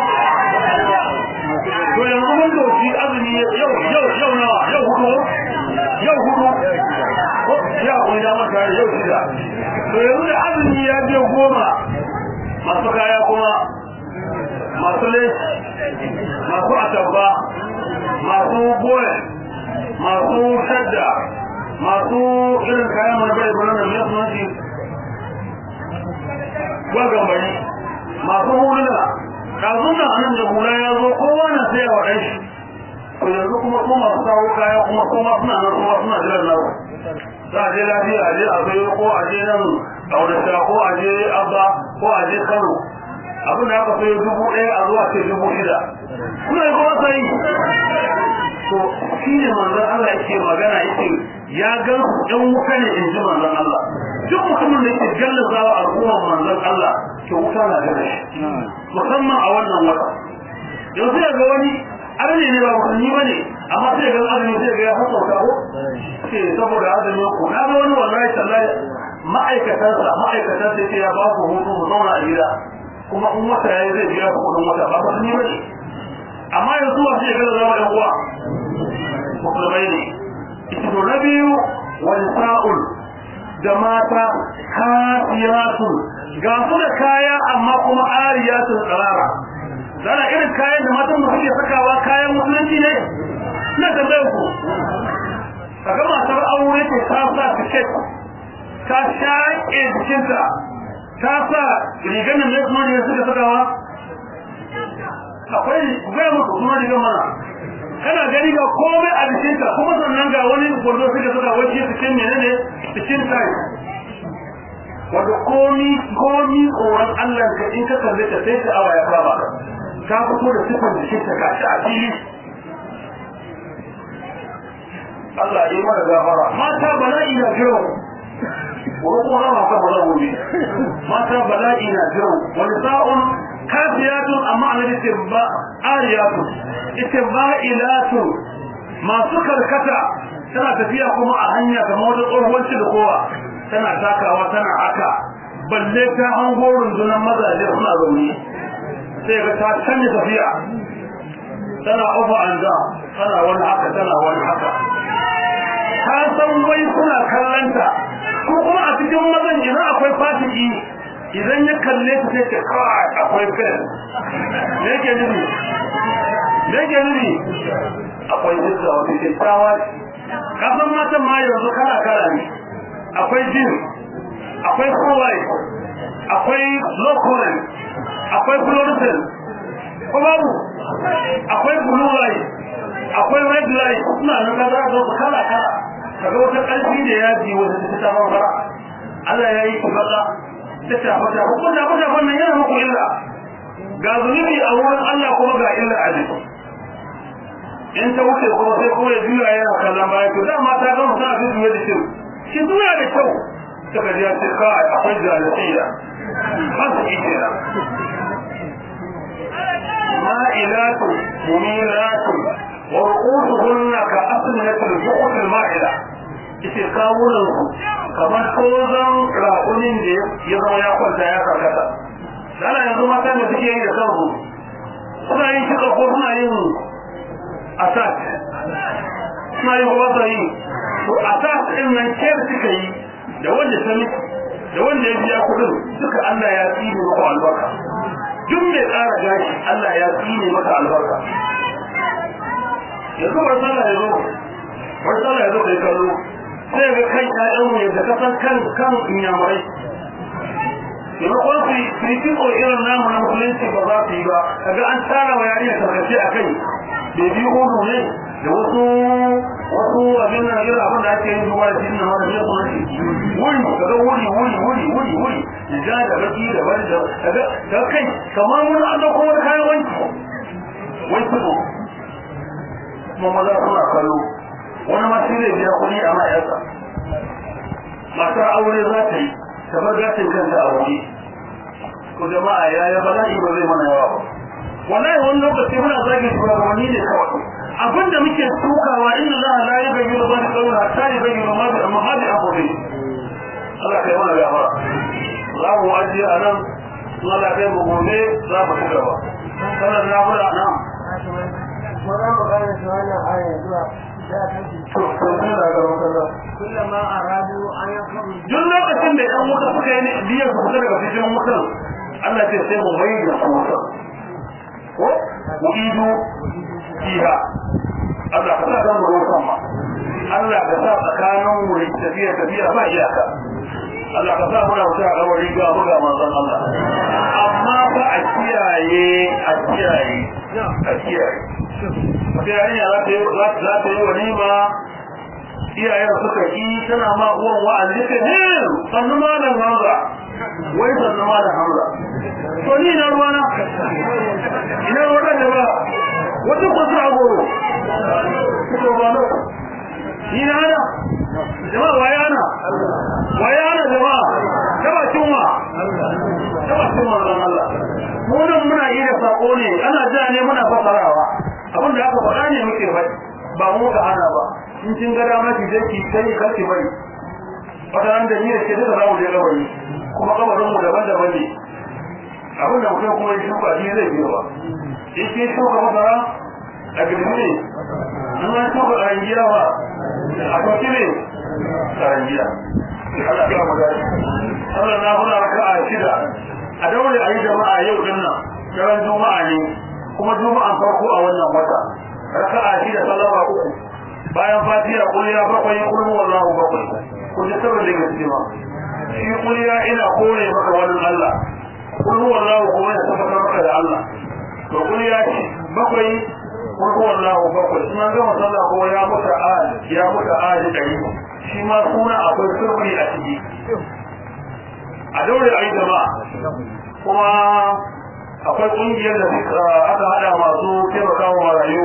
to yanzu mun doki azumi yau yau yau nawa yau hudu yau hudu ya kuma da maka yau shida to yanzu da azumi ya je goma masu kaya kuma masu laifi masu atabba masu goye masu shadda masu irin kayan mana bai bane da mai sunanci gwagan bari masu huluna ɗazun nan anan da hula ya zo kowa na sai wa ɗan shi to yanzu kuma su masu kawo kaya kuma kuma suna nan kuma suna jiran nasu za a je lafiya a je a sayo ko a je nan aurata ko a je abba ko a je kano abin da aka sayo dubu ɗaya a zuwa ce dubu shida kuna yi kuma sai to shi ne manzon Allah yake magana yake ya gan su ɗan wuta ne in ji manzon Allah duk mutumin da yake gallazawa al'ummar manzon Allah to wuta na gare shi musamman a wannan wata yanzu ya ga wani arne ne ba musulmi bane amma sai ga azumi sai ga ya fasauta ko ce saboda azumi ko na ga wani wallahi tallahi ma'aikatan sa ma'aikatan sai ya ba ku hutu mu zauna a gida kuma in wata yayi zai biya ku kudin wata ba musulmi bane amma yanzu wa sai ga zama ɗan uwa musulmai ne ito na biyu wani sa'ul da mata kafiyatun ga su da kaya amma kuma ariyatun tsarara zana irin kayan da matan da suke sakawa kayan musulunci ne na tambayar ku kaga matar aure ce ta sa tiket ta shaƙe jikinta ta sa rigar nan ne kuma ne suka sakawa akwai gaya musu kuma rigar mana kana gani ga komai a jikinta kuma sannan ga wani gwarzo suka saka wace cikin menene cikin tai wato komi komi tsoron Allah ka in ka kalle ta sai ta awa ya kama ka fito da sifar jikin ta gashi a fili Allah ya yi mana gafara mata bala'i na jiran wani kuma rama ka bala gobe mata bala'i na jiran wani sa'un kafiyatun amma ana da ba ariyatun ita ba'ilatun masu karkata tana tafiya kuma a hanya kamar wata tsohuwar da kowa tana takawa tana haka balle ta hango rundunar mazaje suna zaune sai ga ta canja tafiya tana ofa an da tana wani haka tana wani haka ta san wai suna kallanta ko kuma a cikin mazan idan akwai fasiki idan ya kalle ta sai ta kawai akwai fes me yake nufi me yake nufi akwai jinsa wata kyakkyawa kasan matan ma yanzu kala kala ne akwai jin akwai kowai akwai low current akwai fluorescent ko babu akwai blue light akwai red light suna nan da za su kala kala kaga wata ƙarfi da yaji wata ta ta fara Allah ya yi ki fada ta ta fada ko da fada wannan yana muku illa ga zunubi a wurin Allah kuma ga illa a jiki in ta wuce kuma sai kuma ya juya yana kallon baya to dama ta gama sa su juya da kyau shi juya da kyau suka ji ya ce kawai akwai jahiliya masu ike nan مائلات مميلات ورؤوسهن كأسنة البخت المائلة ita kawunan kamar tozon rakunin da ya zama ya kwanta ya karkata dana yanzu mata da suke yi da kansu suna yin kika ko suna yin attack suna yin kuma sa yi to attack din nan kiyar suka yi da wanda ta miki da wanda ya biya kudin duka Allah ya tsine maka albarka duk mai tsara gashi Allah ya tsine maka albarka yanzu bar sallah ya zo bar sallah ya zo kai kallo sai ga kai ƴaƴan mu yadda ka san kan kan inyamurai maimakon su su yi kitso irin namu na musulunci ba za su yi ba kaga an tara wa yarinya tarkace a kai bebi hudu ne da wasu wasu abin nan irin abin da ake yin zuwa da jini na wani ne kuma shi wuri kaga wuri wuri wuri wuri wuri ja da baki da bari da kaga da kai kamar mun an dauko wani kayan wanki wai kudu kuma maza suna kallo wani ma shi zai biya kuɗi a ma'aikata matar aure za ta yi ta bar gashin kanta a waje ko jama'a yaya bala'i ba zai mana yawa ba wallahi wani lokaci muna zagin shugabanni ne kawai abinda muke tukawa inna Allah la yughayyiru ma bi qawmin hatta yughayyiru ma bi amma bi anfusihim Allah kai mana gafara za mu ajiye a nan Allah kai mu gobe za mu ci gaba sanar na fara nan wannan magana ta wannan aya zuwa da ta ce to to ni da ga wannan kullama aradu an yakuru duk lokacin da ɗan wuta suka yi biyar su fita daga cikin wutan Allah ce sai mu mai da su wutan ko mu ido fiha Allah ka sa kan ruwan sama Allah ka sa tsakanin mu tafiya tafiya ba iyaka Allah ka sa muna wuta a wani ga buga manzon Allah amma ba a kiyaye a kiyaye a kiyaye wata yarinya za ta yi za ta yi walima iyayen suka ki tana ma uwan wa'azi ta ne sannu malam Hamza wai sannu malam Hamza to ni na ruwana ina ruwan da ba wata kwasu a goro kuka ba no ni na hana jama'a waye hana waye hana jama'a ta bakin wa ta bakin manzon Allah mu nan muna yi da sako ne ana ja ne muna fasarawa abin da aka faɗa ne muke faɗi ba mu ka hana ba in kin ga dama ki je ki kai karki bari wata ran da ni da ke duka za mu je gabari kuma kabarin mu daban-daban ne abin da mutum kuma ya shuka shi zai biyo ba in kin shuka masara a girmi ne in an shuka karangiya ba a sauki ne karangiya Allah ya mu dace Allah na hula raka'a shida a daure a yi jama'a yau din nan daren juma'a ne kuma juma'an farko a wannan wata raka'a shida sallama uku bayan fatiha kuliya bakwai kullu wallahu bakwai ku ji sirrin da gaske ma shi kuliya ina kore maka wani Allah kullu wallahu kuma ya tabbatar maka da Allah to kuliya ce bakwai kullu wallahu bakwai shi ma gama sallah ko ya muta al ya muta al dari shi ma suna akwai sirri a ciki a daure ai jama'a kuma akwai kungiyar da aka hada masu taimakawa marayu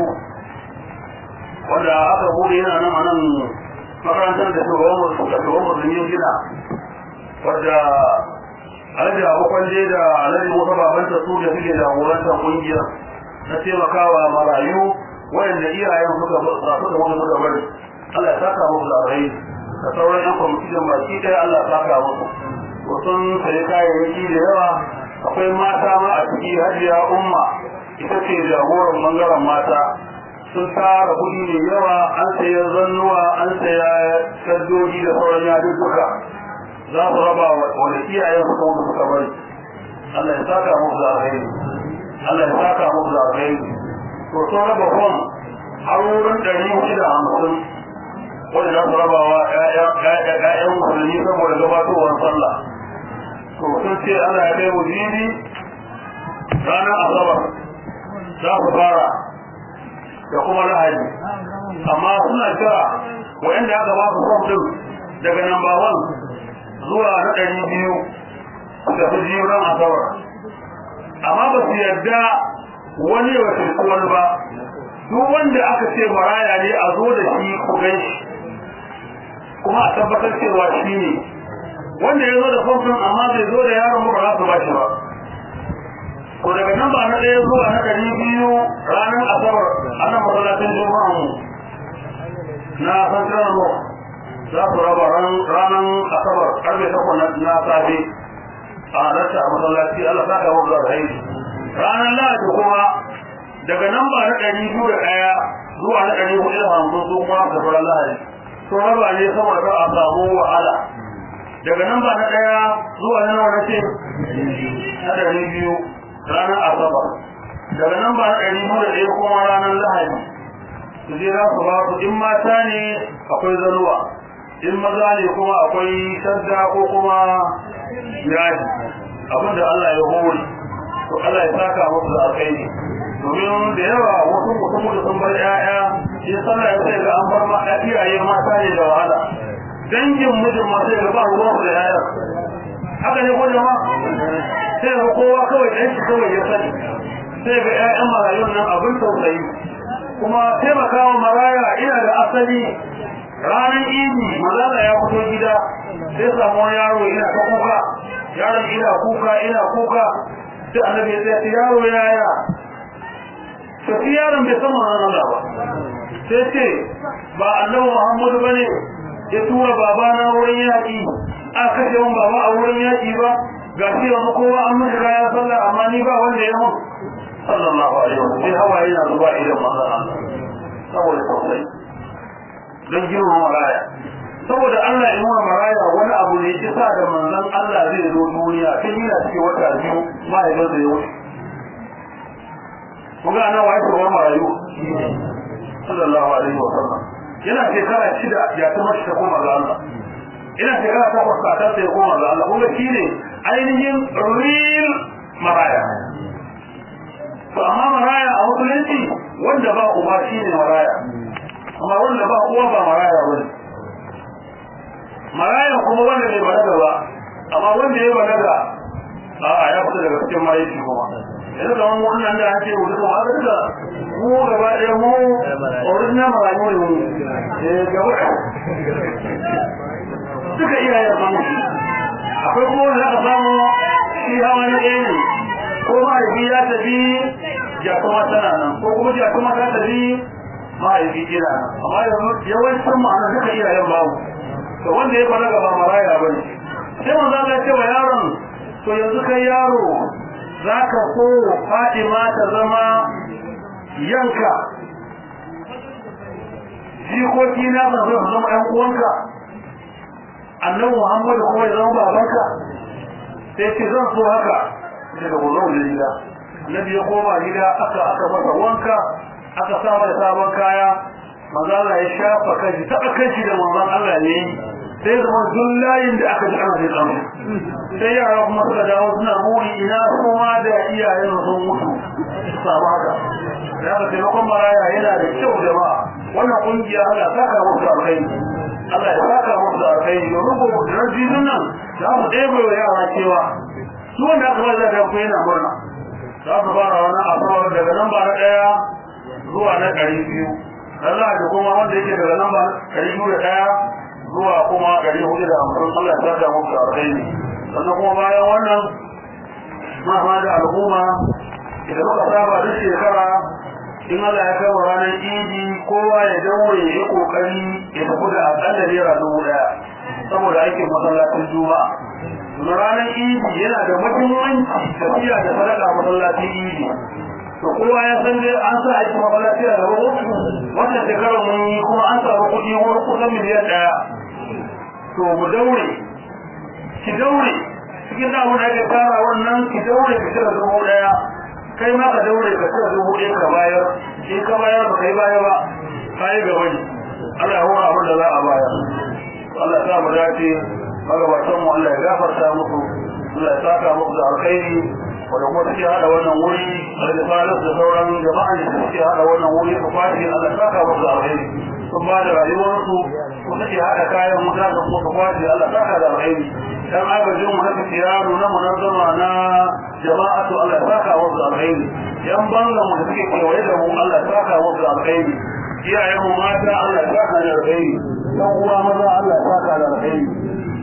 wanda aka bude yana nan a nan makarantar da shugaban musulmi gina wadda alhaji abokan je da alhaji musa babanta su da suke jagorantar kungiyar na taimakawa marayu wayanda iyayen suka rasu da wani suka bari Allah ya saka musu da rai da sauran yan kwamitin baki ɗaya Allah ya saka musu to sun sayi kayayyaki da yawa akwai mata ma a ciki hajiya umma ita ce jagoran bangaren mata sun tara kuɗi mai yawa an saya zannuwa an saya shaddoji da sauran yadudduka za su raba wanda iyayen suka wuce suka bari Allah ya saka musu da alheri Allah ya saka musu da alheri to sun raba fom har wurin ɗari shida hamsin wanda za su raba wa ƴaƴan musulmi saboda gabatowar sallah to sun ce Allah ya kai mu jibi ranar asabar za su fara da kuma lahadi amma suna kira wa'anda aka ba su fom din daga number one zuwa na ɗari biyu da su ji ran asabar amma ba su yarda wani ya wakilci wani ba duk wanda aka ce maraya ne a zo da shi ku gan shi kuma a tabbatar cewa shi ne wanda ya zo da fom din amma bai zo da yaron ba za su ba shi ba ko daga nan ba na ɗaya zuwa na ɗari biyu ranar asabar a nan masallacin juma'a mu na central mall za su raba ranar asabar karfe takwas na safe a rasa a masallaci Allah sa ka wa da alheri ranar lahadi kuma daga nan ba na ɗari biyu da ɗaya zuwa na ɗari hudu da hamsin su kuma da sauran lahadi sun raba ne saboda a samu wahala daga nan ba na ɗaya zuwa na nawa na ce na ɗari biyu ranar asabar daga nan ba ɗari biyu da ɗaya kuma ranar lahadi su je za su ba su in mata ne akwai zanuwa in maza ne kuma akwai shadda ko kuma yaji abinda Allah ya hori to Allah ya saka musu da alkhairi domin da yawa wasu mutum da sun bar ƴaƴa shi sallah ya sai ga an bar ma iyaye mata ne da wahala dangin mijin ma sai ga ba ruwan da ƴaƴa haka ne ko jama'a sai ga kowa kawai ɗan shi kawai ya sani sai ga ƴaƴan marayun nan abin tausayi kuma taimakawa maraya ina da asali ranar idi malala ya fito gida sai samu wani yaro ina ta kuka yaron ina kuka ina kuka sai annabi ya ce yaro yaya sai yaron bai san manzon Allah ba sai ce ba annabi Muhammadu bane ya tura babana wurin yaƙi a kashe wani baba a wurin yaƙi ba ga shi wani kowa an mun shiga ya sallah amma ni ba wanda ya mun sallallahu alaihi wasallam sai hawaye na zuba idan manzon Allah saboda tausayi don girma maraya saboda Allah ya nuna maraya wani abu ne ya sa da manzon Allah zai zo duniya tun yana cikin wata biyu mahaifinsa ya wuce kun ga ana waye ko marayu sallallahu alaihi wa sallam yana shekara shida ya ta mashi ta koma ga Allah ina shekara takwas kakan sai ya koma ga Allah kuma shi ne ainihin real maraya to amma maraya a musulunci wanda ba uba shi ne maraya amma wanda ba uwa ba maraya ba ne maraya kuma wanda bai balaga ba amma wanda ya balaga a'a ya fita daga cikin mahaifi kuma yanzu kamar wannan da ake wuce kuma aka duka mu gaba ɗaya mu original marayu ne mu eh gaba duka iyayen samu akwai kuma wanda aka samu shi hawa na ɗaya ne ko mahaifi ya tafi ya kuma tana nan ko kuma ya kuma ta tafi mahaifi kina nan amma yanzu yawancin ma'ana duka iyayen babu to wanda ya fara gaba maraya bane sai manzo Allah ya ce wa yaron to yanzu kai yaro zaka so Fatima ta zama yanka jikoki na ba zai zama ɗan uwanka annabi Muhammad kuma ya zama babanka sai ce zan so haka daga gozon da gida annabi ya koma gida aka aka masa wanka aka sa mai sabon kaya manzo Allah ya shafa kanshi ta kanshi da manzon Allah ne sai zama duk layin da aka ji ana zai tsamu sai yara kuma suka dawo suna muri ina kuma da iyayen sun mutu su samu haka da aka taimakon maraya yana da kyau jama'a wannan kungiya Allah saka musu alkhairi Allah ya saka musu alkhairi domin ko da rajinin nan za mu ɗebe wa yara cewa su wanda aka ba da ku yana murna za su fara wani asabar daga nan ba na ɗaya zuwa na ɗari biyu dan za a kuma wanda yake daga nan ba ɗari biyu da ɗaya zuwa kuma ɗari hudu da hamsin Allah ya saka musu alkhairi sannan kuma bayan wannan ma ma da al'umma idan muka saba duk shekara in Allah ya kama ranar idi kowa ya daure ya yi kokari ya tafi da akalla naira dubu ɗaya saboda aikin masallacin juma'a na ranar idi yana da muhimmanci tafiya da sadaka masallacin idi to kowa ya san dai an sa aiki masallaci a gaba wannan shekarar mun yi kuma an samu kuɗi wani kusan miliyan ɗaya to mu daure ki daure cikin da abin da ake fara wannan ki daure ki cire dubu ɗaya kai ma ka daure ka cire dubu ɗaya ka bayar in ka bayar ba kai baya ba ka yi gaba ne Allah ya hura abin da za a bayar Allah ya sa mu dace magabatan mu Allah ya gafarta musu Allah ya saka musu da alkhairi wanda kuma suke hada wannan wuri da falas da sauran jama'an da suke hada wannan wuri su kwashi Allah ya saka musu da alkhairi sun ba da rayuwarsu ko suke hada kayan wuta da kuma su kwashi Allah ya saka da alkhairi dan agajin mu haka tiyaro na munazzama na jama'atu Allah ya saka musu da alkhairi yan bangan mu da suke kewaye da mu Allah ya saka musu da alkhairi iyayen mu mata Allah ya saka da alkhairi dan uwa maza Allah ya saka da alkhairi